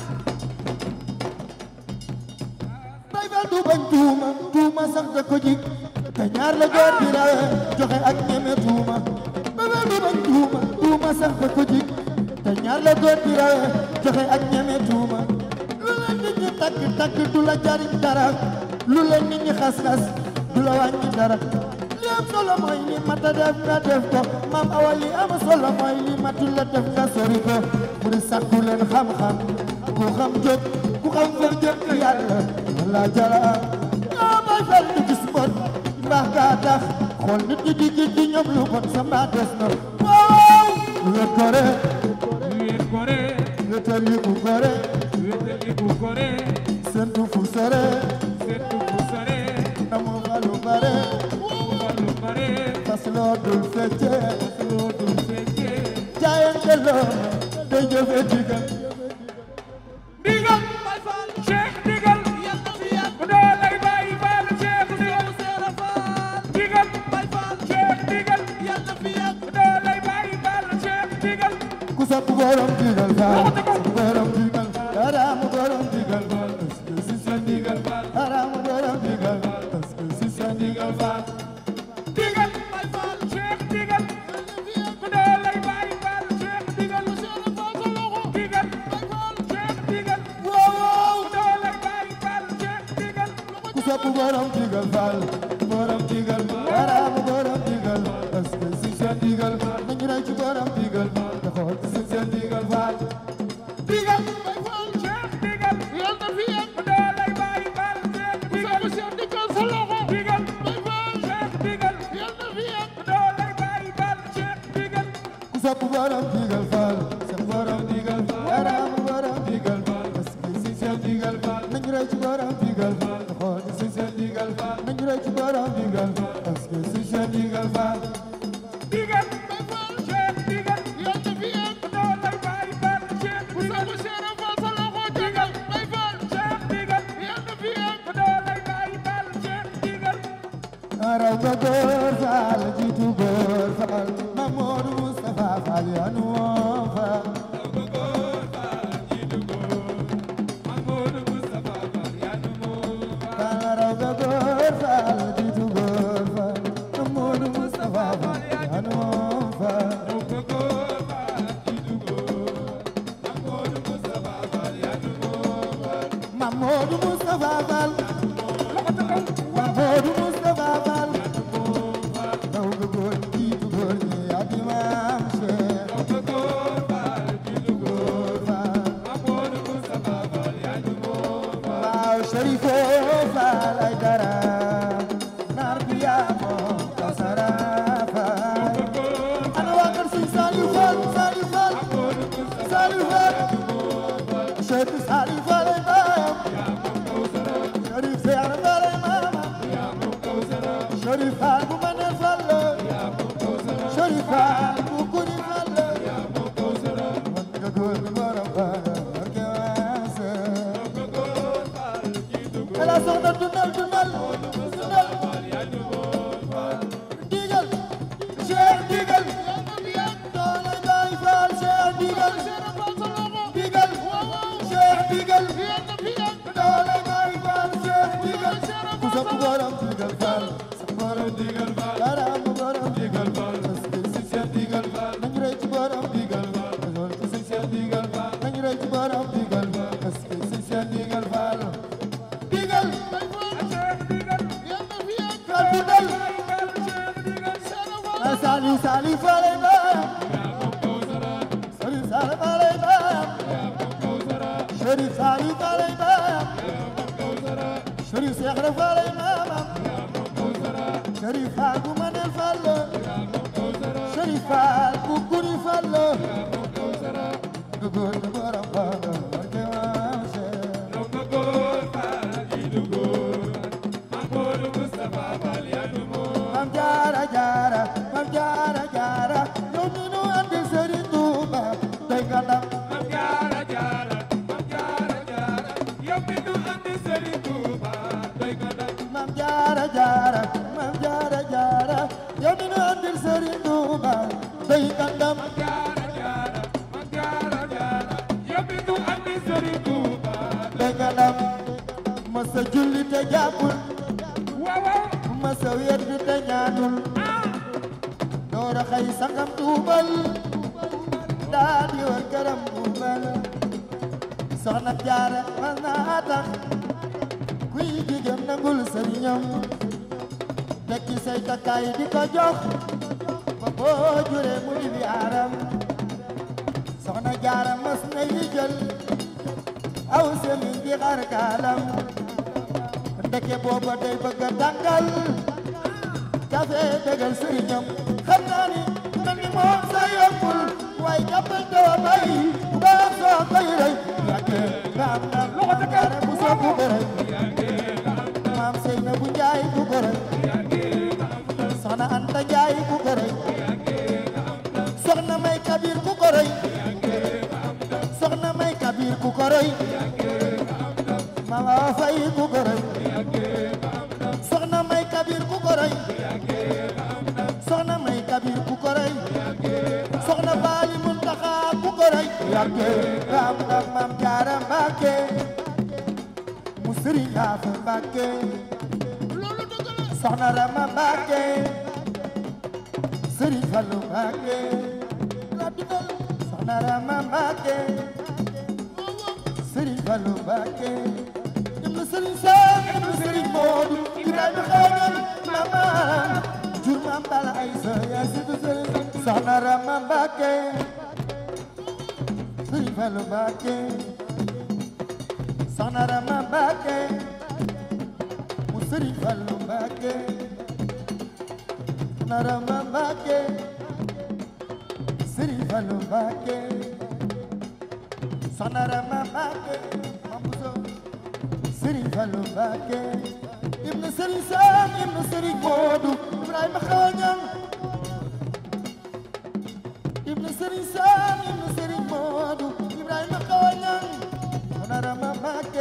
bay bal du bañ tuuma tuuma sax da ko jig te ñaar la góor di rawe joxe ak ñeme tuuma bay bal du bañ tuuma tuuma sax da ko jig te ñaar la góor di rawe joxe ak ñeme tuuma lu la nit ñi takk takk du la jariñ dara lu la nit ñi xas-xas du la wàññi dara li am solo mooy li mata def nga def ko maam awa li am solo mooy li matul la def nga sori ko mu di sàkku leen xam-xam ku xam jóg ku xam fa jëm ci yàlla wala jara yaa may fel du gis bon mbaax gaa tax xool nit ñi di gis di ñoom lu bon sa mbaa des na waaw wet gore wéet gore wetal yi ku gore wéetal yi bu gore sentu fu sore seetu bu sore namu falu bare falu bare fas loo dul fecce loo dul fekkee jaayante loo day jëfe digal ndigal Cheikh ndigal bu doo lay bàyyi baal Cheikh ndigal ndigal Cheikh ndigal bu doo lay bàyyi baal Cheikh ndigal ku sopp borom digal faal borom digal araamu borom digal faal parce que si sa digal faal araamu borom digal faal parce que si sa digal faal ndigal Cheikh ndigal bu doo lay bàyyi baal Cheikh ndigal ndigal Cheikh ndigal waaw bu doo lay bàyyi baal Cheikh ndigal ku sopp borom digal faal borom digal araamu borom digal parce que si sa digal faal nañu rey ci borom digal faal te xool ci si sa digal faal ndigal Cheikh ndigal bu doo lay bàyyi baal Cheikh ndigal ndigal Cheikh ndigal bu doo lay bàyyi baal Cheikh ndigal ku sopp borom digal faal sa borom digal faal araamu borom digal faal parce que si sa digal faal nañu rey ci borom digal faal te xool ci si sa digal faal nañu rey ci borom digal faal parce que si sa digal faal ndigal Cheikh ndigal bu doo lay bàyyi baal Cheikh ndigal ndigal Cheikh ndigal bu doo lay bàyyi baal Cheikh ndigal araw nga góor faal jiitu góor faal Mamadou Moustapha Fall yanu woo faal faal araw nga góor faal jiitu góor faal Mamadou Moustapha Fall yanu woo faal Mamadou Moustapha Fall Mamadou Moustapha Fall raw nga góor jiitu góor ñi ak Imam Cheikh góor faal waaw Cherifo Fall ay dara naar bi yaa moom kasara faal ana waa kër Sëñ Saliou Fall Saliou Fall Saliou Fall Cheikh Saliou Fall ay baayam Cherif Seex Fall ay maamam Cherif Fall bu ma ne Fall la Cherif Fall bu kuri Fall la man nga góor gi borom Fall barke waase ala soxna dundal dundal dundal digal Cheikh digal doole Baay Faal Cheikh digal digal Cheikh digal doole Baay Faal Cheikh digal ku sopp borom digal Faal sa borom digal Faal araam borom digal Faal parce que si Cheikh digal Faal nañu rey ci borom digal Faal parce que si Cheikh digal Faal nañu rey ci borom digal est-ce que si seen digal faal digal faal digal a sali sali faale baam sali sali faale baam Sharif sali faale baam Sharif Seex ra faale baam Sharif faal bu manel faal la Sharif faal bu guri faal la Dugur dugur am faal la barke maam Seex Mam jaara jaara mam jaara jaara yow mi nu andi Sëriñ Tuuba tey nga ndam mam jaara jaara mam jaara jaara yow mi nu andi Sëriñ Tuuba tey nga ndam tey nga ndam masa julli te jàppul masa wér di te ñaanul doora xay sangam tuubal daa di war këram tuubal soxna jaara man naa tax kuy jigéen nangul sëriñam tekki say takkaay di ko jox ba boo juree mu di bi aaram soxna jaara mas na yi jël aw semi di xar kaalam ndeke booba day bëgg a tàngal kafe bégal sëriñam xam naa ni mel ni moom sa yombul waaye jàppal doo bay baax soo koy rey yàgge nga am na loxo ca kaare bu soo ku bërëy maam sey na bu njaay ku bërëy soxna anta njaay ku bërëy soxna may kabir ku koroy soxna may kabir ku koroy mama fay ku koroy soxna may kabir ku koroy soxna may kabir ku koroy soxna baali muntaxa ku koroy yàgge raam ndax maam jaara mbàkke mu sëriñ aafe mbàkke soxna rama mbàkke sëriñ fallu mbàkke soxna rama mbàkke sëriñ fallu mbàkke ibnu sëriñ Sam ibnu sëriñ Moodu Ibrahima xaajal mama jur maam bala ay sa yaa situ sëriñ soxna Rama Mbàkke sëriñ Fallu Mbàkke soxna Rama Mbàkke mu sëriñ Fallu Mbàkke soxna Rama Mbàkke sëriñ Fallu Mbàkke soxna Rama Mbàkke mamuso Sëriñ Fallu Mbàkke ibnu Sëriñ Sam ibnu Sëriñ Moodu Ibrahima xawañan ibnu Sëriñ Sam ibnu Sëriñ Moodu Ibrahima xawañan Soxna Rama Mbàkke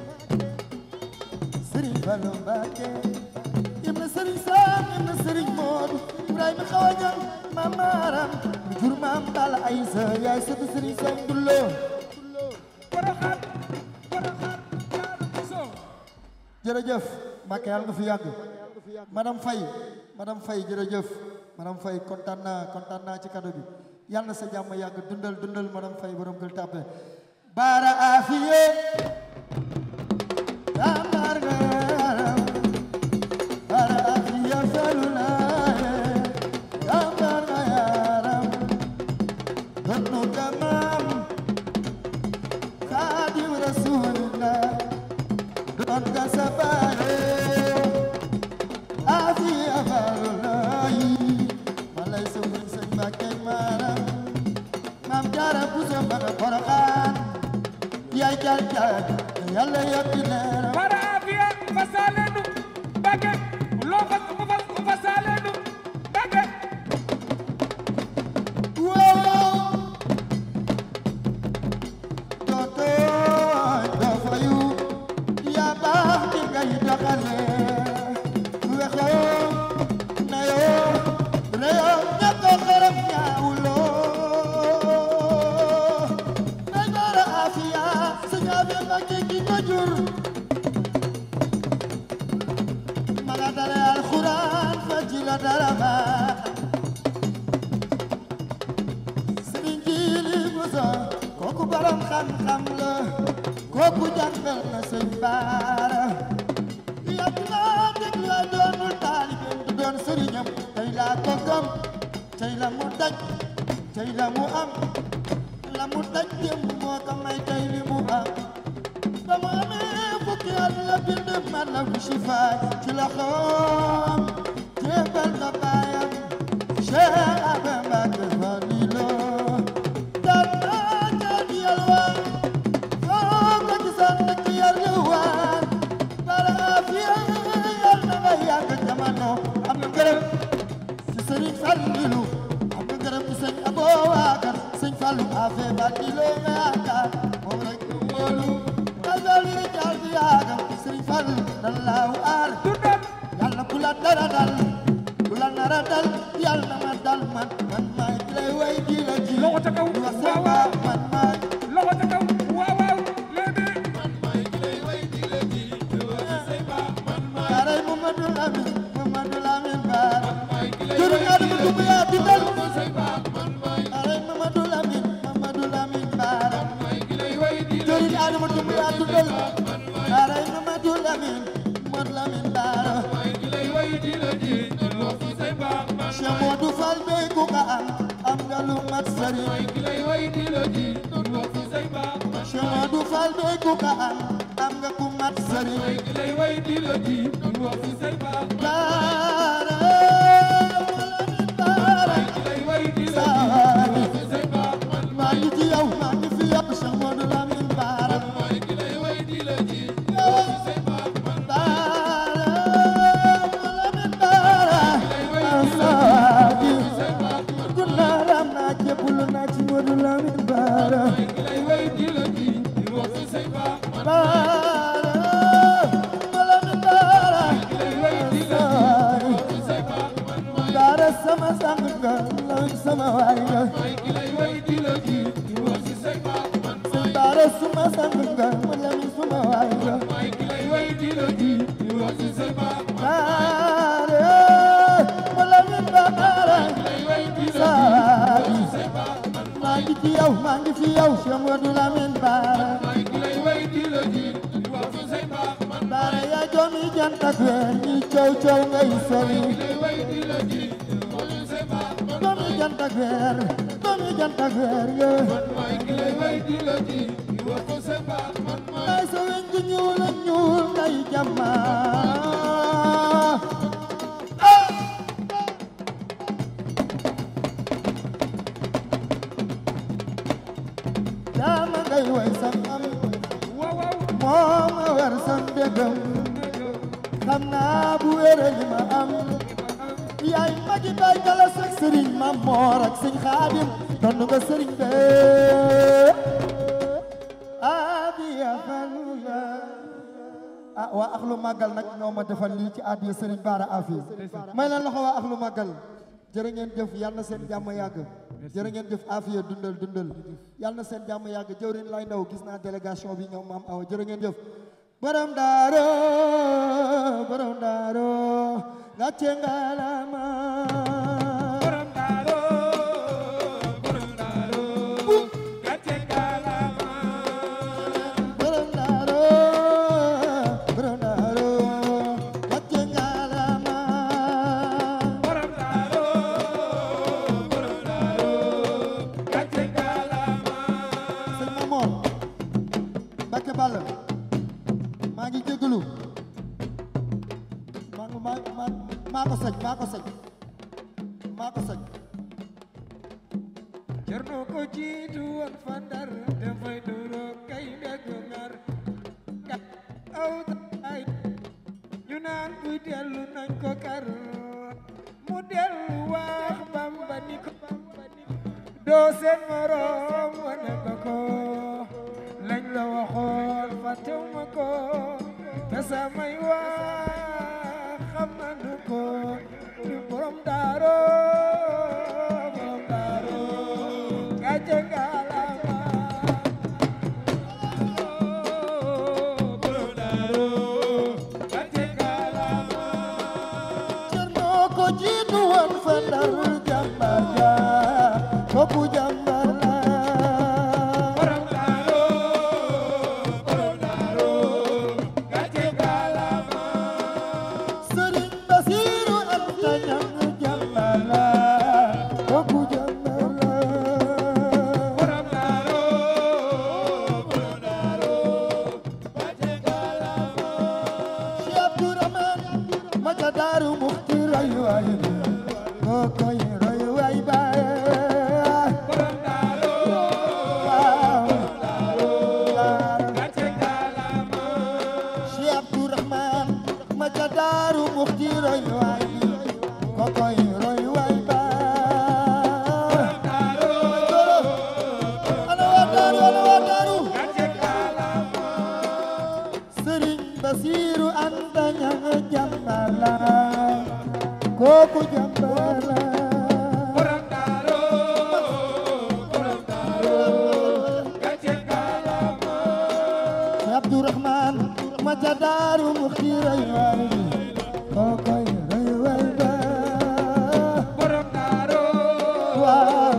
Sëriñ Fallu Mbàkke ibnu Sëriñ Sam ibnu Sëriñ Moodu Ibrahima xawañan mamaram mi jur maam Balla Aysa yaay sëtu Sëriñ Sam Dullo jërëjëf Mbacke yàlla nga fi yàgg madame Faye madame Faye jërëjëf madame Faye kontaan naa kontaan naa ci cadeau bi yàlla na sa jàmm yàgg dundal dundal madame Faye borom gël tàppe baara afiye damar nga yaram baara afiye feluna damar nga yaram donu tamam khadim rasulillah don ka sabare afi afarulayi malay sëriñ sëñ Mbàkke maram maam jaara buso mbaga poroxaan yaay jaar jaar yàlla yokki leeram para afiya fasalenu bage lo fas fas fasalenu bage waaw doo tooñ doo fayu yaa baax di ngay doxale wexoo nayoo reyoo ñàkk xaram ñaawuloo nay baara afiya sa ñaabe Mbàkke ki ko jur maga dara alxuraan fa ci la dara baax Sëriñ Jili Buso kooku baram xam-xam la kooku jàngal na sëñ baara yàgg naa dégg la doonul taalibeem du doon sëriñam tey laa ko gëm tey la mu daj tey la mu am la mu daj démb moo ko may tey li mu am ba mu amee fukki at la bind man la bu sifaay ci la xoom jébbal ko baayam Cheikh Abba Mbacke Fadilo daan naa jaan yalwaan foo ko gisaan nekk yalwaan bara afiya yal na nga yàgg jamono am nga gërëm ci Sëriñ Fallilu am nga gërëm ci sëñ Abo Wakar sëñ Fallu afe Fadilo nga yaakaar moom rek nga wóolu dal li jaal bi yaagam Sëriñ Fallu dan laaw aar yàlla bu la dara dal bu la nara dal yàlla na ma dal man man maay ki lay way di la ji Loxo ca kaw, di wax waaw, sa waaw. man maay loxo ca kaw waaw waaw léegi Kaaray Mamadou Lamine Mamadou Lamine Bara jëriñ Adama Doumbouya dundal Kaaray Mamadou Lamine Mamadou Lamine Bara jëriñ Adama Doumbouya dundal Kaaray Mamadou Lamine Mamadou Lamine Bara Cheikh Modou Fall bey ku ka am am nga lu mat sëriñ Cheikh Modou Fall bey ku ka am am nga ku mat sëriñ Bara Lamine Bara saani maa ngi ci yow maa ngi fi yow Cheikh Modou Lamine Bara sama sang nga law sama waay nga Bara suma sang nga ma law sama waay nga Bara ma law Bara saay maa ngi ci yow maa ngi fi yow Cheikh Modou Lamine Bara Bara yaa joomi jant ak weer ñi coow coow ngay soli doomi jant ak weer doomi jant ak weer nga may sa weñ gu ñuul ak ñuul ngay jàmma daama ngay way sam am waaw waaw mooma war sam dégam xam naa bu wére li ma am yaay magi bay kala sëg sëriñ ma moor ak sëñ xaadim donn nga sëriñ be adiya falula ah waa axlu màggal nag ñoo ma defal lii ci adiya sëriñ baara afi may leen loxo waa axlu màggal jërë ngeen jëf yal na seen jàmm yàgg jërë ngeen jëf afiya dundal dundal yal na seen jàmm yàgg jëwrin lay ndaw gis naa délégation bi ñoom maam awa jërë ngeen jëf borom daaro borom daaro ngacce ngalama borom daaro borom daaro gàcce ngalaama borom daaro borom daaro ngacce ngalama borom daaro borom daaro gàcce ngalaama sëñ Mamor Mbacke Balla maa ngi jégalu maa ngi maa maa maa ko sëñ maa ko sëñ maa ko sëñ Cerno ko jiitu woon fa Ndar dafay duro kay ndeg ngar kat aw ay ñu naan buy dellu nañ ko kar mu dellu wax Bamba ni ko doo seen morom wane nga ko lañ la waxoon fàttewuma ko te samay wax xam nañu ko ñu borom daaro borom daaro gàcce ngalaama borom daaro gàcce ngalaama Cerno ko jiitu woon fa Ndar jàmbar ja kooku jàmbar la borom daaro Basiru Anta Ñaŋ jàmbaar la kooku jàmbaar la borom daaro borom daaro gàcce kaalama si Abdourahman ma ca daaru mu xiiray waay kookoy rëy waay ba borom daaro waaw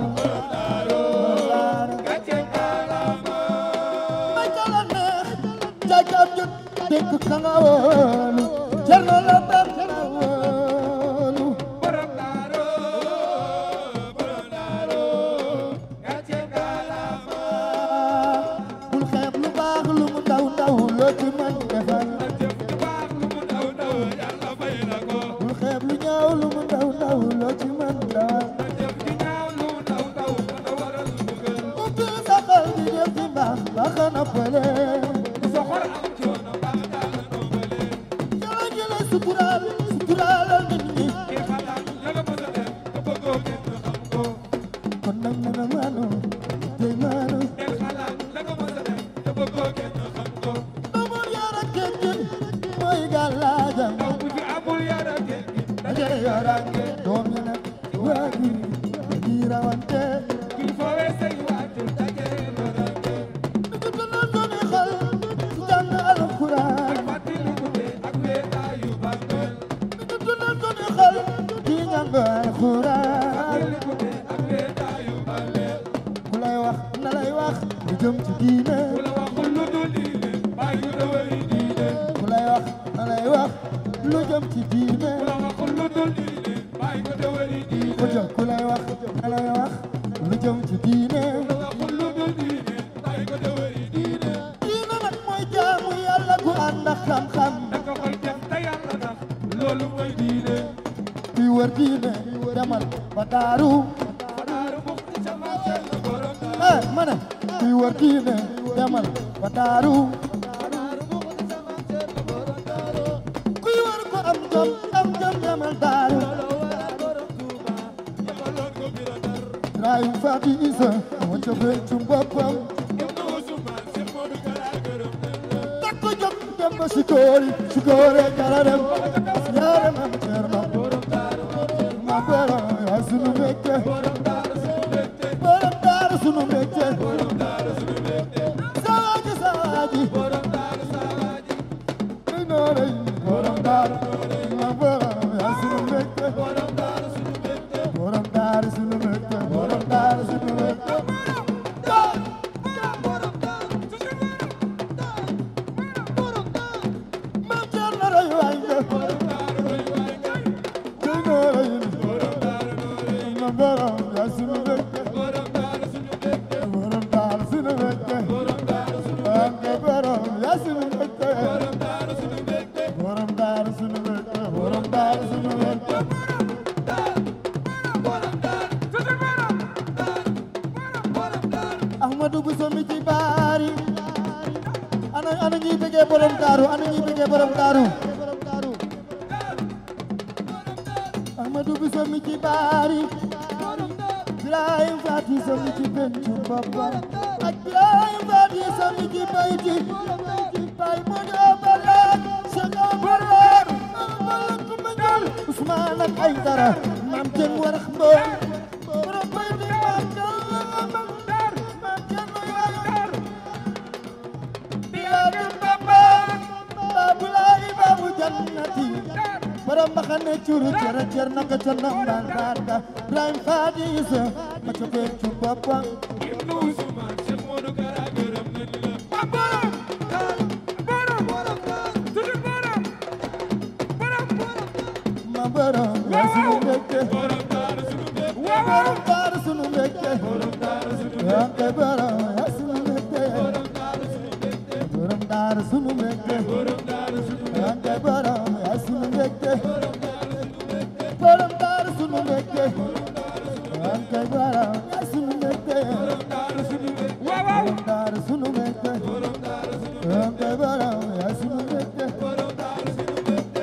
gàcce kaalama ma ca la neex jaajab jot dégg ka nga woonu jar na la bam na woonu borom daaro borom daaro gàcce kaalama bul xeeb lu baax lu mu ndaw ndaw loo ci mën defal jëf ju baax lu mu ndaw ndaw yàlla fay na ko bul xeeb lu ñaaw lu mu ndaw ndaw loo ci mën dawal jëf ju ñaaw lu mu ndaw ndaw dana waral mbugal ubbi sa xol di def ci mbaax baax na pële ku soxor am coono baax daal la noobale yàlla jële suturaal suturaalal nit ñi ki xalaat la nga mës a def te bëggoo kenn xam ko kon nag na nga maanu tey maanu del xalaat la nga mës a def te bëggoo kenn xam ko amul yar ak teggin mooy gàllaajam ndaw bu fi amul yar ak teggin dajale yorange doom yi nag waajur yi dañuy rawante kuy foowee say waajur dajale lorange du dundal doomi xol ci jàng alxuraan fàttaliku te ak weetaayu bàmmeel du dundal doomi xol ci jàng alxuraan fàttaliku te ak weetaayu bàmmeel ku lay wax na lay wax lu jëm ci diine ku la waxul lu dul diine bàyyi la wari diine ku lay wax na lay wax lu jëm ci diine ku la waxul lu dul diine bàyyi ko te wari diine ku jëm ku lay wax na lay wax lu jëm ci diine ku la waxul lu dul diine bàyyi ko te wari diine diine nag mooy jaamu yàlla gu ànd ak xam-xam naka koy def te yàlla tax loolu mooy diine kuy wër diine demal ba daaru Fadaaru muxti ca maasal na borom daal eh ma ne kuy wër diine demal ba daaru kuy wër ko am jom am jom demal daaru yabaloon ko bira dar rayu fati isa moo ca fencum boppam ñoom na Ousmane Cheikh Modou Kara gërëm nañ la takk ko jóg dem ba sikoori sikoore kala dem yaare mam cerno ma bero yaa sunu mbégte borom daaru sunu mbégte sawaaji sawaaji ay noore borom daaru ma bero yaa sunu mbégte borom daaru sunu mbégte borom daaru sunu mbégte mam cerno roy waay nga ay noore ma bero yaa sunu mbégte borom daaru sunu mbégte Anke borom yaa sunu mbégte borom daaru sunu mbégte borom daaru sunu mbégte Ahmadou Bousso mi ci baari ana ana ñuy bëggee borom daaru ana ñuy bëggee borom daaru Ahmadou Bousso mi ci baari Ibrahim Fati so mi ci pencu boppam ak Ibrahim Fati so mi ci bayti bay mo do barak Cheikh Omar Balak kuma jël Ousmane ak Aïdara maam jën warax mbool borom bayti maam jël maam dar maam jël mo yaar Bilaadu Bamba Babu Laay Babu Jannati borom mbaxane curu cere cer naka ca nambaan baata Ibrahim Fati Isa ma ca pencu boppam ñoom na Ousmane Cheikh Modou Kara gërëm nañ la ma borom yaa sunu mbégte borom daaru sunu mbégte borom daaru sunu mbégte yaa koy borom yaa sunu mbégte borom daaru sunu mbégte yaa koy borom yaa sunu mbégte borom daaru sunu mbégte yaa koy borom yaa sunu mbégte borom daaru sunu mbégte yaa koy borom yaa sunu mbégte borom daaru sunu mbégte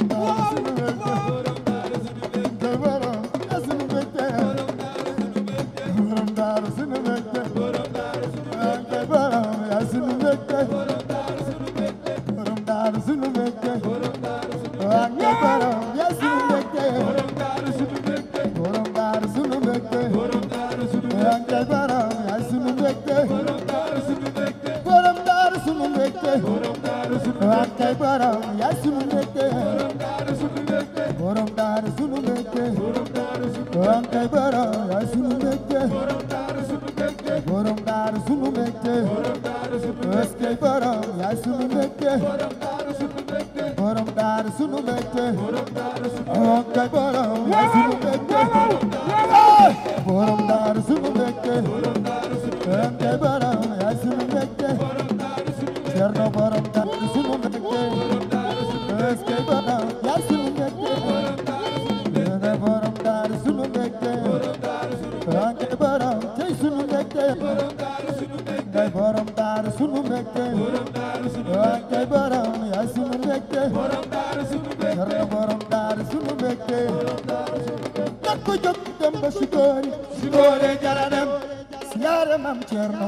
koy borom yaa sunu mbégte borom daaru sunu mbégte yaa koy borom yaa sunu mbégte borom daaru sunu mbégte waa ngay borom yaay sunu mbégte borom daaru sunu mbégte waa ngay borom yaay sunu mbégte borom daaru sunu mbégte waa ngay borom yaay sunu mbégte borom daaru sunu mbégte waa ngay borom yaay sunu mbégte borom daaru sunu mbégte est-ce que borom yaay sunu mbégte borom daaru sunu mbégte waa ngay borom yaay sunu mbégte borom daaru sunu mbégte waa ngay borom yaay sunu mbégte Cerno borom daaru sunu mbégte est-ce que borom yaay sunu mbégte Yéene borom daaru sunu mbégte waa ngay borom tey sunu mbégte ngay borom daaru sunu mbégte waa ngay borom yaay sunu mbégte Cerno borom daaru sunu mbégte ñàkk ko jóg dem ba Sikori Sikori jara dem siyaare Mam Cerno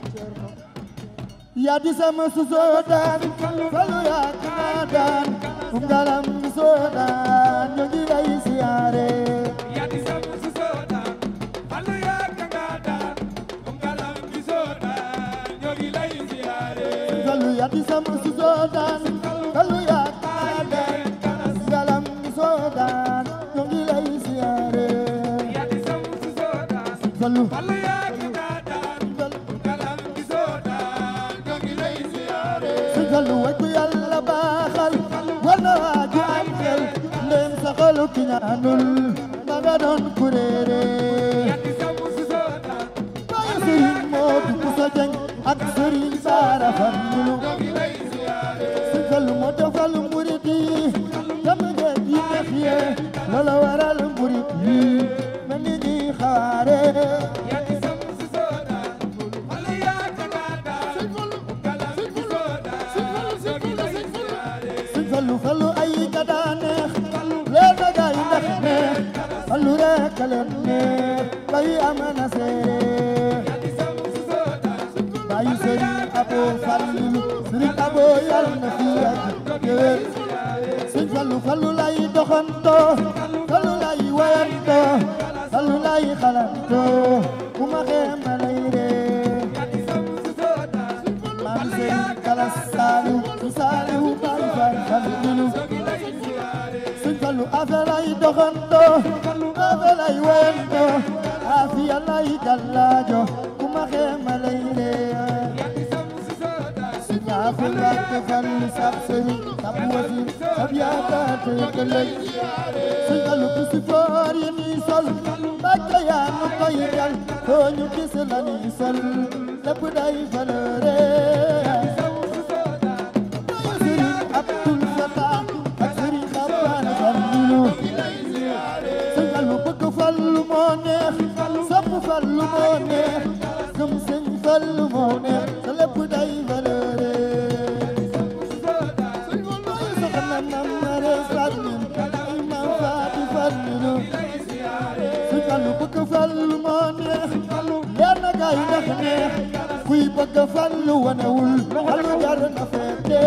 yaa di sama susoo daan falu yaa kana daan um galam soo daan ñu ngi lay siyaare falu yaa di sama susoo daan falu yaa kana daan um galam soo daan ñu ngi lay siyaare falu falu sëñ Fallu way ku yàlla baaxal war na waaju am xel ndem sa xolu ki ñaanul ma nga doon kuréere waaye sëriñ Moodu Musa Jeng ak sëriñ Saara Fallu sëñ Fallu moo defal murit yi jam ngeen yi neex ye loola waral murit yi mel ni ñuy xaare sëñ Fallu Fallu ay ka daa neex leen na gaay ndax neex Fallu rek a leen neex bay amana seere bayu sëriñ abo Fallu sëriñ abo yal na fi ak yéen sëñ Fallu Fallu lay doxanto Fallu lay wayanto Fallu lay xalanto bu ma xeema lay ree maam sëriñ kala saaliw su saaliw baay faal Fallu sëñ Fallu affaire lay doxanto affaire lay wayanto afiya lay gallaajo bu ma xeema lay ree ñaafu Mbàkke Fallu sab sëriñ sab wasiir sab yaakaar te ëllëg sëñ Fallu ku si foor yi nii sol Mbàkke yaa nu koy dal foo ñu gis la nii sol lépp day valeure sëriñ Abdul Fatah ak sëriñ Xabbaan Fallu sëñ Fallu bëgg Fallu moo neex sopp Fallu moo neex gëm sëñ Fallu moo neex te lépp day valeure soxna mam mare Fallu ay mam faati Fallu sëñ Fallu bëgg Fallu moo neex leer na gaay ndax neex kuy bëgg Fallu wanewul Fallu jar na feete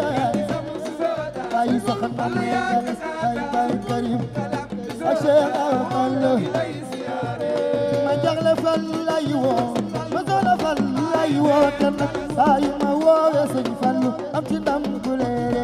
ay soxna mam mare ay bay Karim ak Cheikh Awa Fallu ma jagle Fallu lay woo ma doona Fallu lay woo te nag saa yu ma woowee sëñ Fallu am ci ndam gu leere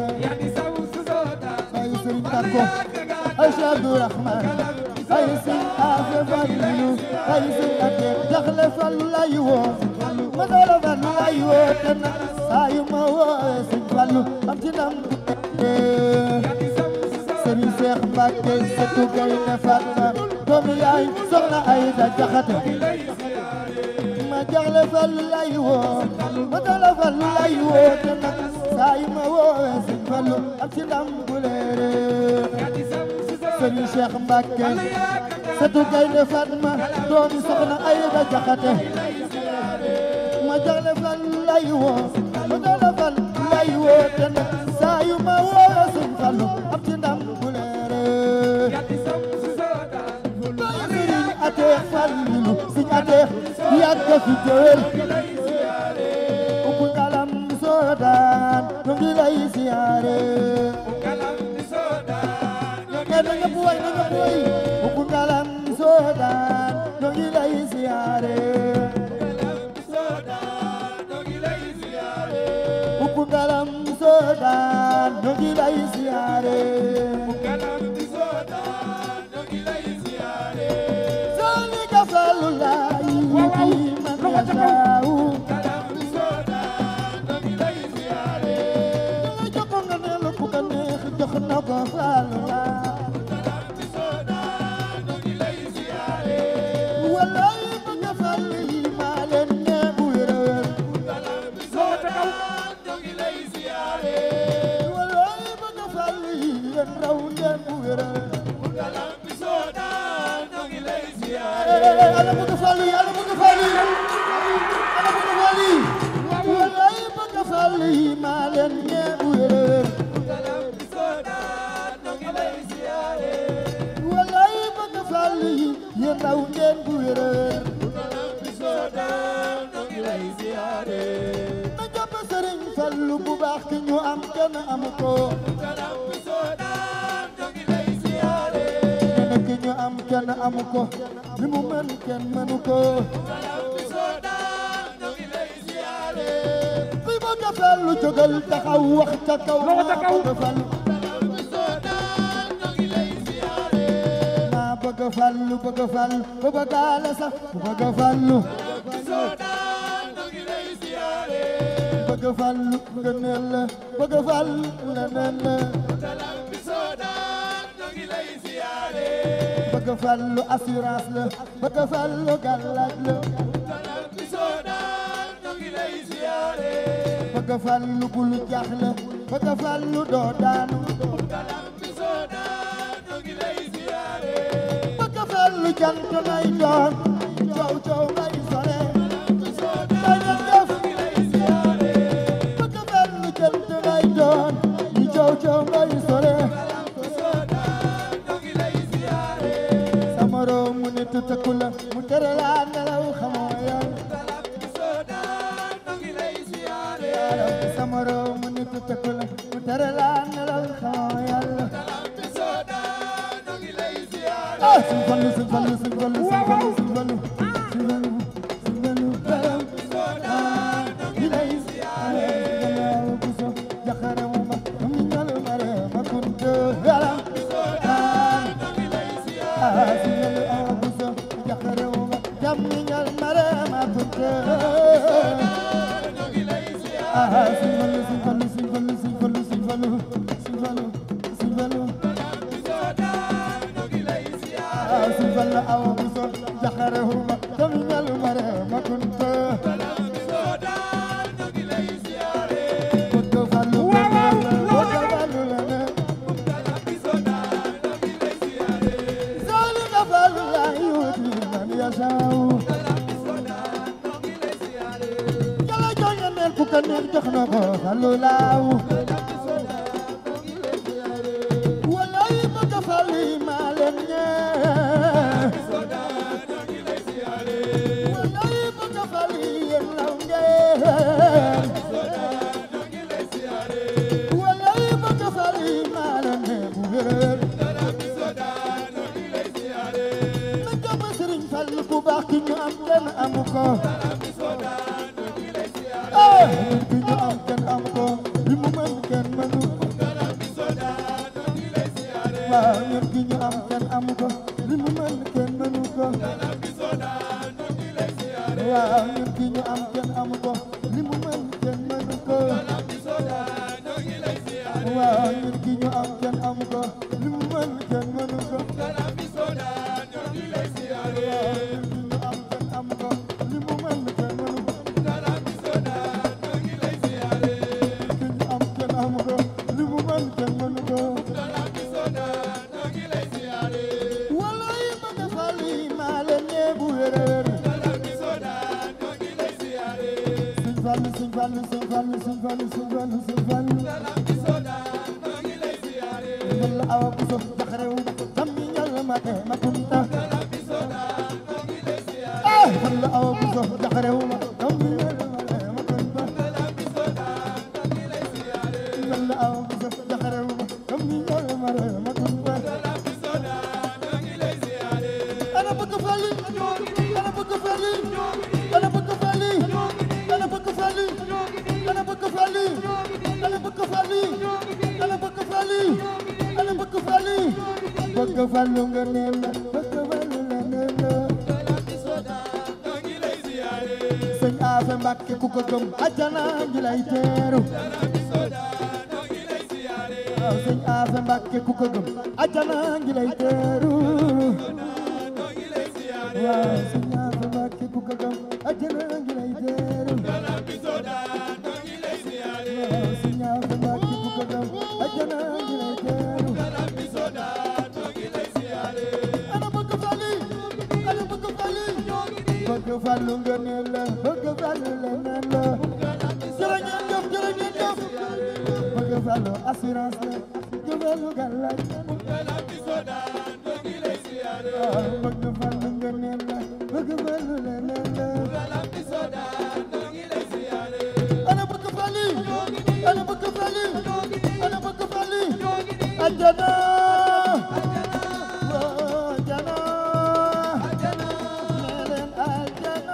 ay sëriñ Tako ay Cheikh Abdourahman ay sëñ Afe Fallu ay sëñ Ate jagle Fallu lay woo ma doona Fallu lay woo te nag saa yu ma woowee sëñ Fallu am ci ndam gu leere Sëriñ Seex Mbàkke sëtu Gaynde Fatma doomu yaay soxna Ayda Jaxate ma jagle Fallu lay woo ma dala Fallu lay woo te nag saa yu ma woowee Sëriñ Fallu am ci ndam bu leere Sëriñ Seex Mbàkke sëtu Gaynde Fatma doomu soxna Ayda Jaxate ma jagle Fallu lay woo ma dala Fallu lay woo te nag saa yu ma woowee Sëriñ Fallu am ci ndam bu leere sëriñ ateex Fallilu sëriñ ateex yàgg fi jëwel ubbu ngalam soo daan ñu ngi lay siyaare galam soodaan ñu ngi lay siyaare galam di soodaan ñu ngi lay siyaare soli ka fallu laay waaw. man Loxo ca kaw. yasaawu galam di soodaan ñu ngi lay siyaare nga jox ko nga ne lu ku ko neex jox na ko fallu laay galam di soodaan ñu ngi lay siyaare wallaay bëgg fallu yi maa leen ne bu wér a wér galam di Loxo ca kaw. soodaan ñu ngi lay siyaare wallaay bëgg fallu yi yéen raw ngeen bu wér a wér galam di soodaan ñu ngi lay siyaare Ala bëgg fallu yi ala bëgg fallu yi ala bëgg fallu yi wallaay bëgg fallu yi maa leen ne bu wér a wér galam di soodaan ñu ngi lay siyaare wallaay bëgg fallu yi yéen raw ngeen bu wér a wér galam di soodaan ñu ngi lay siyaare na jàpp sëriñ fallu bu baax ki ñu am kenn amu ko galam di soodaan ñu ngi lay siyaare kenn ki ñu am kenn amu ko li mu mën kenn mënu ko galam di soodaan ñu ngi lay siyaare kuy bëgg fallu jógal taxaw wax ca kaw Loxo ca kaw. maa bëgg fallu galam di soodaan ñu ngi lay siyaare maa bëgg fallu bëgg fallu ba bëggaale sax bu bëgg fallu di soodaan ñu ngi lay siyaare bëgg fallu ngëneel la bëgg fallu leneen la galam di soodaan ñu ngi lay siyaare bëgg fallu assurance la bëgg fallu gàllaaj la galam di soodaan ñu ngi lay siyaare bëgg fallu bul jaaxle bëgg fallu doo daanu galam di soodaan ñu ngi lay siyaare bëgg fallu jant ngay doon coow coow ngay sore di soodaan dañu def ñu ngi lay siyaare bëgg fallu jant ngay doon ñu coow coow ngay sore di soodaan ñu ngi lay siyaare sa moroom mu nit tëkku la mu tere laa nelaw xamoo yoon galam di soodaan ñu ngi lay siyaare sa moroom mu nit tëkku la mu tere laa nelaw xamoo yàlla galam di soodaan ñu ngi lay siyaare ah suñ fallu suñ fallu suñ fallu suñ fallu suñ fallu suñ fallu suñ fallu galam ah ñu lay siyaare gannaaw bu so jaxare mu ma mu ñal ma re ma kunte galam ah ñu ngi lay siyaare ah suñ fallu ah bu so jaxare mu ma jam ñal ma re ma kunte ñu ngi lay siyaare ah suñ fallu suñ fallu suñ fallu suñ fallu suñ fallu suñ fallu suñ fallu di soodaan ñu ngi lay siyaare ah suñ fallu ah bu so jaxare mu ma jam ñal ma re ma kunte galam di soodaan ñu ngi lay siyaare bëgg fallu Waaw, waaw, bëgg loxo ca fallu la ne galam di soodaan ñu ngi lay siyaare Sali ka fallu la yuti man yasaaw galam di soodaan ñu ngi lay siyaare Yàlla jox na neen ku ko neex jox na ko fallu laaw galam di soodaan ñu ngi lay siyaare wallaay bëgg fallu maa leen ñee soodaan ñu ngi lay siyaare wallaay bëgg fallu yéen law ngeen soodaan ñu ngi lay siyaare wallaay bëgg fallu maa leen ñee bu wér galam di soodaan ñu ngi lay siyaare na jàpp Sëriñ Fallu bu baax ki ñu am kenn amu ko galam di soodaan ñu ngi lay siyaare ah ki ñu am kenn amu ko li mu mën kenn mënu ko galam di soodaan ñu ngi lay siyaare waaw ñun ki ñu am kenn amu ko li mu mën kenn mënu ko galam di soodaan ñu ngi lay siyaare waaw ñun ki ñu am kenn amu ko li mu mën kenn mënu ko galam di soodaan ñu ngi lay siyaare waaw ñun ki ñu am kenn amu ko li mu mën kenn mënu ko galam di soodaan ñu ngi lay siyaare ñun ki ñu am kenn amu ko li mu mën kenn mënu ko galam di soodaan ñu ngi lay siyaare ki ñu am kenn amu ko li mu mën kenn mënu ko galam di soodaan ñu ngi lay siyaare wallaay bëgg fal yi maa leen ñee bu wér a wér galam di soodaan ñu ngi lay siyaare Sëñ Fallu Sëñ Fallu Sëñ Fallu Sëñ Fallu Sëñ Fallu Sëñ Fallu galam di soodaan ñu ngi lay siyaare Yàlla awa bu sof jaxarew tam mi ñal ma te ma kunta galam di soodaan ñu ngi lay siyaare ah Yàlla awa bu sof jaxarew tam mi ñal ma te ma kunta galam di soodaan ñu ngi lay siyaare Yàlla awa bu sof jaxarew tam mi ñal ma te ma kunta galam di soodaan ñu ngi lay siyaare ana bëgg fali ana bëgg fali ana bëgg fali ana bëgg fali ana bëgg fali ana fali ana bëgg fali ana bëgg fali bëgg falu nga neel la bëgg falu la neel la sëñ Afe Mbàkke ku ko gëm ajana ngi lay teeru waaw sëñ Afe Mbàkke ku ko gëm ajana ngi lay teeru waaw sëñ Afe Mbàkke ku ko gëm ajana ngi lay teeru waaw sëñ Afe Mbàkke ku ko gëm ajana ngi lay teeru ana bëgg fali ana bëgg fali bëgg falu nga ne la bëgg falu la ne la jërë ngeen jëf jërë ngeen jëf bëgg falu assurance la bëgg falu gàllaaj waaw bëgg falu nga ne la bëgg falu la ne la ana bëgg fali ana bëgg fali ana bëgg fali ajana waaw ajana nee leen ajana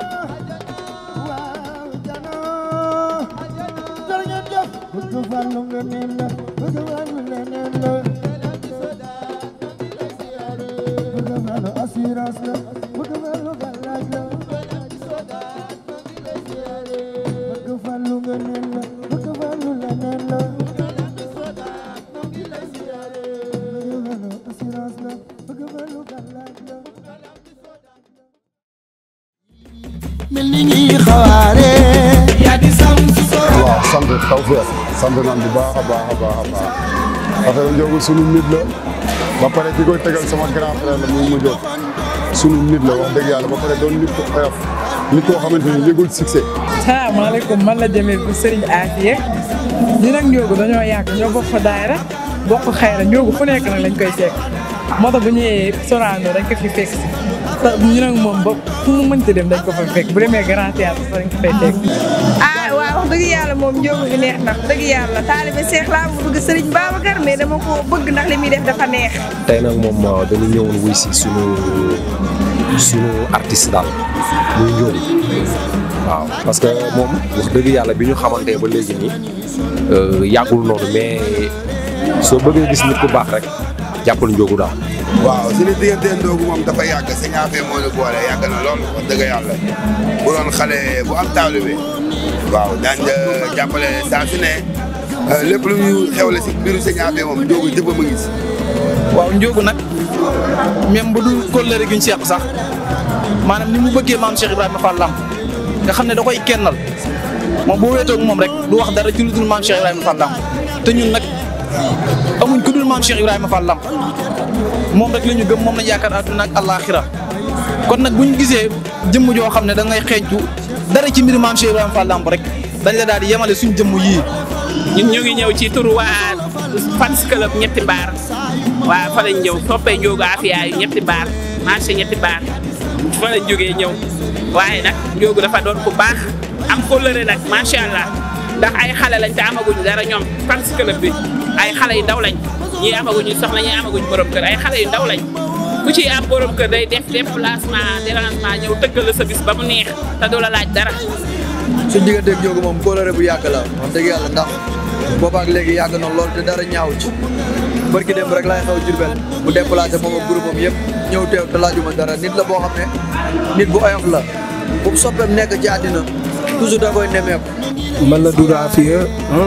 waaw ajana jërë ngeen jëf bëgg falu nga ne la bëgg falu la ne la bëgg falu assurance la bëgg falu gàllaaj la bëgg falu nga ne la bëgg falu la ne la bëgg falu assurance la bëgg falu gàllaaj la mel ni ñuy xawaare yaa di sam su so waaw sant tawfeex sant naan bu baax a baax a baax a baax affaire Ndiogou sunu nit la ba pare ki koy tegal sama grand frère la muy mu jóg sunu nit la wax dëgg yàlla ba pare doon nit ko oyof nit koo xamante ni yëgul succès salaamaaleykum man la Jamil bu Serigne Afia ñi nag Ndiogou dañoo yàgg ñoo bokk fa daayira bokk xayra Ndiogou fu nekk nag lañ koy fekk moo tax bu ñëwee Sorano dañ ko fi fekk si te ñu nag moom ba fu mu mënti dem dañ ko fa fekk bu demee Grand Théâtre sax dañ ko fay fekk. ah waaw wax dëgg yàlla moom Ndiogou gi neex na wax dëgg yàlla taalibe Seex laa mu bëgg Serigne Babacar mais dama ko bëgg ndax li muy def dafa neex. tey nag moom dañu ñëwoon wuy si sunu sunu artiste daal muy Ndiogou waaw parce que moom wax dëgg yàlla bi ñu xamante ba léegi nii yàggul noonu mais soo bëggee gis nit ku baax rek jàppal Ndiogou daal. waaw suñu diggante Ndiogou moom dafa yàgg sëñ Afia moo ñu boole yàgg na lool wax dëgg yàlla bu doon xale bu am taalibe waaw daañ jàppale saa su ne lépp lu ñu xewle si mbiru sëñ Afia moom Ndiogou jëppam a ngi si waaw Ndiogou nag même bu dul kóllëre gi ñu seq sax maanaam ni mu bëggee maam Cheikh Ibrahima Fall Lamp nga xam ne da koy kennal moom boo wéetoog moom rek du wax dara ci lu dul maam Cheikh Ibrahima Fall Lamp te ñun nag amuñ ku dul maam Cheikh Ibrahima Fall Lamp moom rek la ñu gëm moom lañ yaakaar àdduna ak àllaaxira kon nag bu ñu gisee jëmm joo xam ne da ngay xeeñtu dara ci mbir maam Cheikh Ibrahima Fall Lamp rek dañ la daal di yemale suñ jëmm yii. ñun ñu ngi ñëw ci turu waa fans club ñetti baar waa fa lañ ñëw soppee Ndiogou Afia yu ñetti baar marché ñetti baar fa lañ jógee ñëw waaye nag Ndiogou dafa doon ku baax am kóllëre nag macha allah ndax ay xale lañ te amaguñ dara ñoom fans club bi ay xale yu ndaw lañ ñii amaguñu soxna ñii amaguñ borom kër ay xale yu ndaw lañ ku ci am borom kër day def déplacement dérangement ñëw tëggal la sa bis ba mu neex te du la laaj dara. suñ digganteeg Ndiogou moom kóolóore bu yàgg la wax dëgg yàlla ndax boobaak léegi yàgg na lool te dara ñaaw ci barki dem rek laay xaw Jurbel mu déplacé moom ak groupe am yëpp ñëw teew te laajuma dara nit la boo xam ne nit bu oyof la bu soppeem nekk ci àddina toujours da koy nemeeku man la Doudou Afia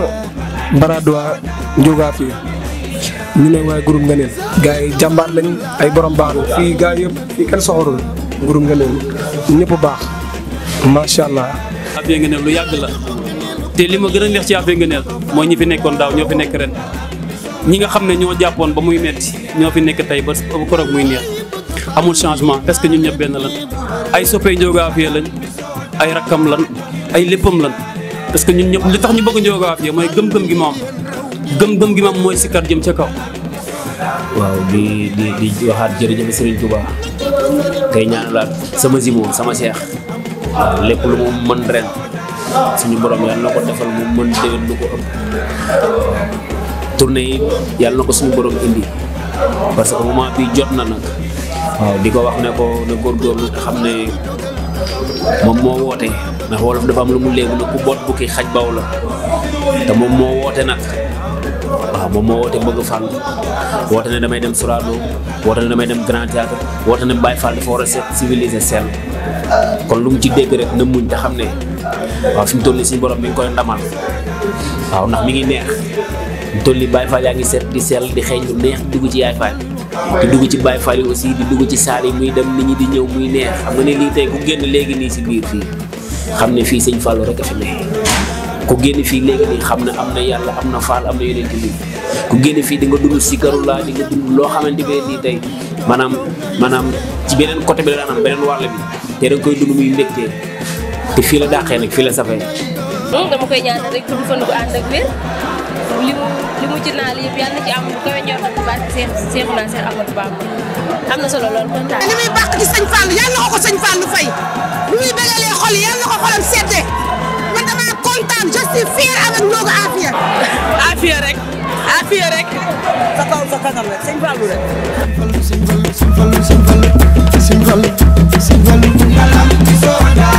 Baradoua Ndiogou Afia ñu ne waaye groupe nga neen gars yi jàmbaar lañ ay borom baax la fii gars yëpp fii kenn soxorul groupe nga neen ñëpp baax macha allah. Afia Ngeneel lu yàgg la te li ma gën a neex ci Afia Ngeneel mooy ñi fi nekkoon daaw ñoo fi nekk ren ñi nga xam ne ñoo jàppoon ba muy metti ñoo fi nekk tey ba koroog muy neex amul changement parce que ñun ñëpp benn lan ay soppee Ndiogou Afia lañ ay rakkam lan ay léppam lan parce que ñun ñëpp li tax ñu bëgg Ndiogou Afia mooy gëm-gëm gi ma am gëm-gëm gi ma am mooy sikkar jëm ca kaw. waaw di di di waxaat jërëjëf Serigne Touba tey ñaanalaat sama zimo sama seex waaw lépp lu mu mën ren suñu borom yàlla na ko defal mu mën déwén lu ko ëpp tournée yi yàlla na ko suñu borom indi parce que moment bi jot na nag waaw di ko wax ne ko ne góorgóorlu te xam ne moom moo woote ndax wolof dafa am lu mu léegi ne ku boot bukki xaj baw la te moom moo woote nag waaw moom moo woote bëgg Fall woote ne damay dem Sorano woote ne damay dem Grand Théâtre woote ne Baye Fall dafa war a set civilisé seen kon lu mu ci dégg rek na muñ te xam ne waaw fi mu toll nii suñu borom mi ngi koy ndamal waaw ndax mi ngi neex mu toll nii Baye Fall yaa ngi set di sell di xeeñ lu neex di dugg ci yaay Fall di dugg ci Baye Fall yi aussi di dugg ci saal yi muy dem nit ñi di ñëw muy neex xam nga ne lii tey ku génn léegi nii si biir fii xam ne fii sëñ Fallou rek a fi ne ku génn fii léegi nii xam ne am na yàlla am na Fall am na yeneen bi ku génn fii di nga dund si karula di nga dund loo xamante ne nii tey maanaam maanaam ci beneen côté bi la daan am beneen wàll bi te da nga koy dund muy mbégte te fii la dàqee nag fii la safee dama koy ñaanal rek tudd fan gu ànd ak wér li mu li mu ci naal yëpp yàlla na ci am lu kawe njort bu baax Seex Seexu naa Seex Ahmadou Bamba am na solo lool kontaan. li muy bàq ci sëñ Fall yàlla na ko ko sëñ Fall fay lu muy bëggalee xol yi yàlla na ko xolam seddee man damaa kontaan je suis fier avec Ndiogo Afia. Afia rek Afia rek sa kaw sa kanam rek sëñ Fallou rek. Simple, simple, simple, simple, simple.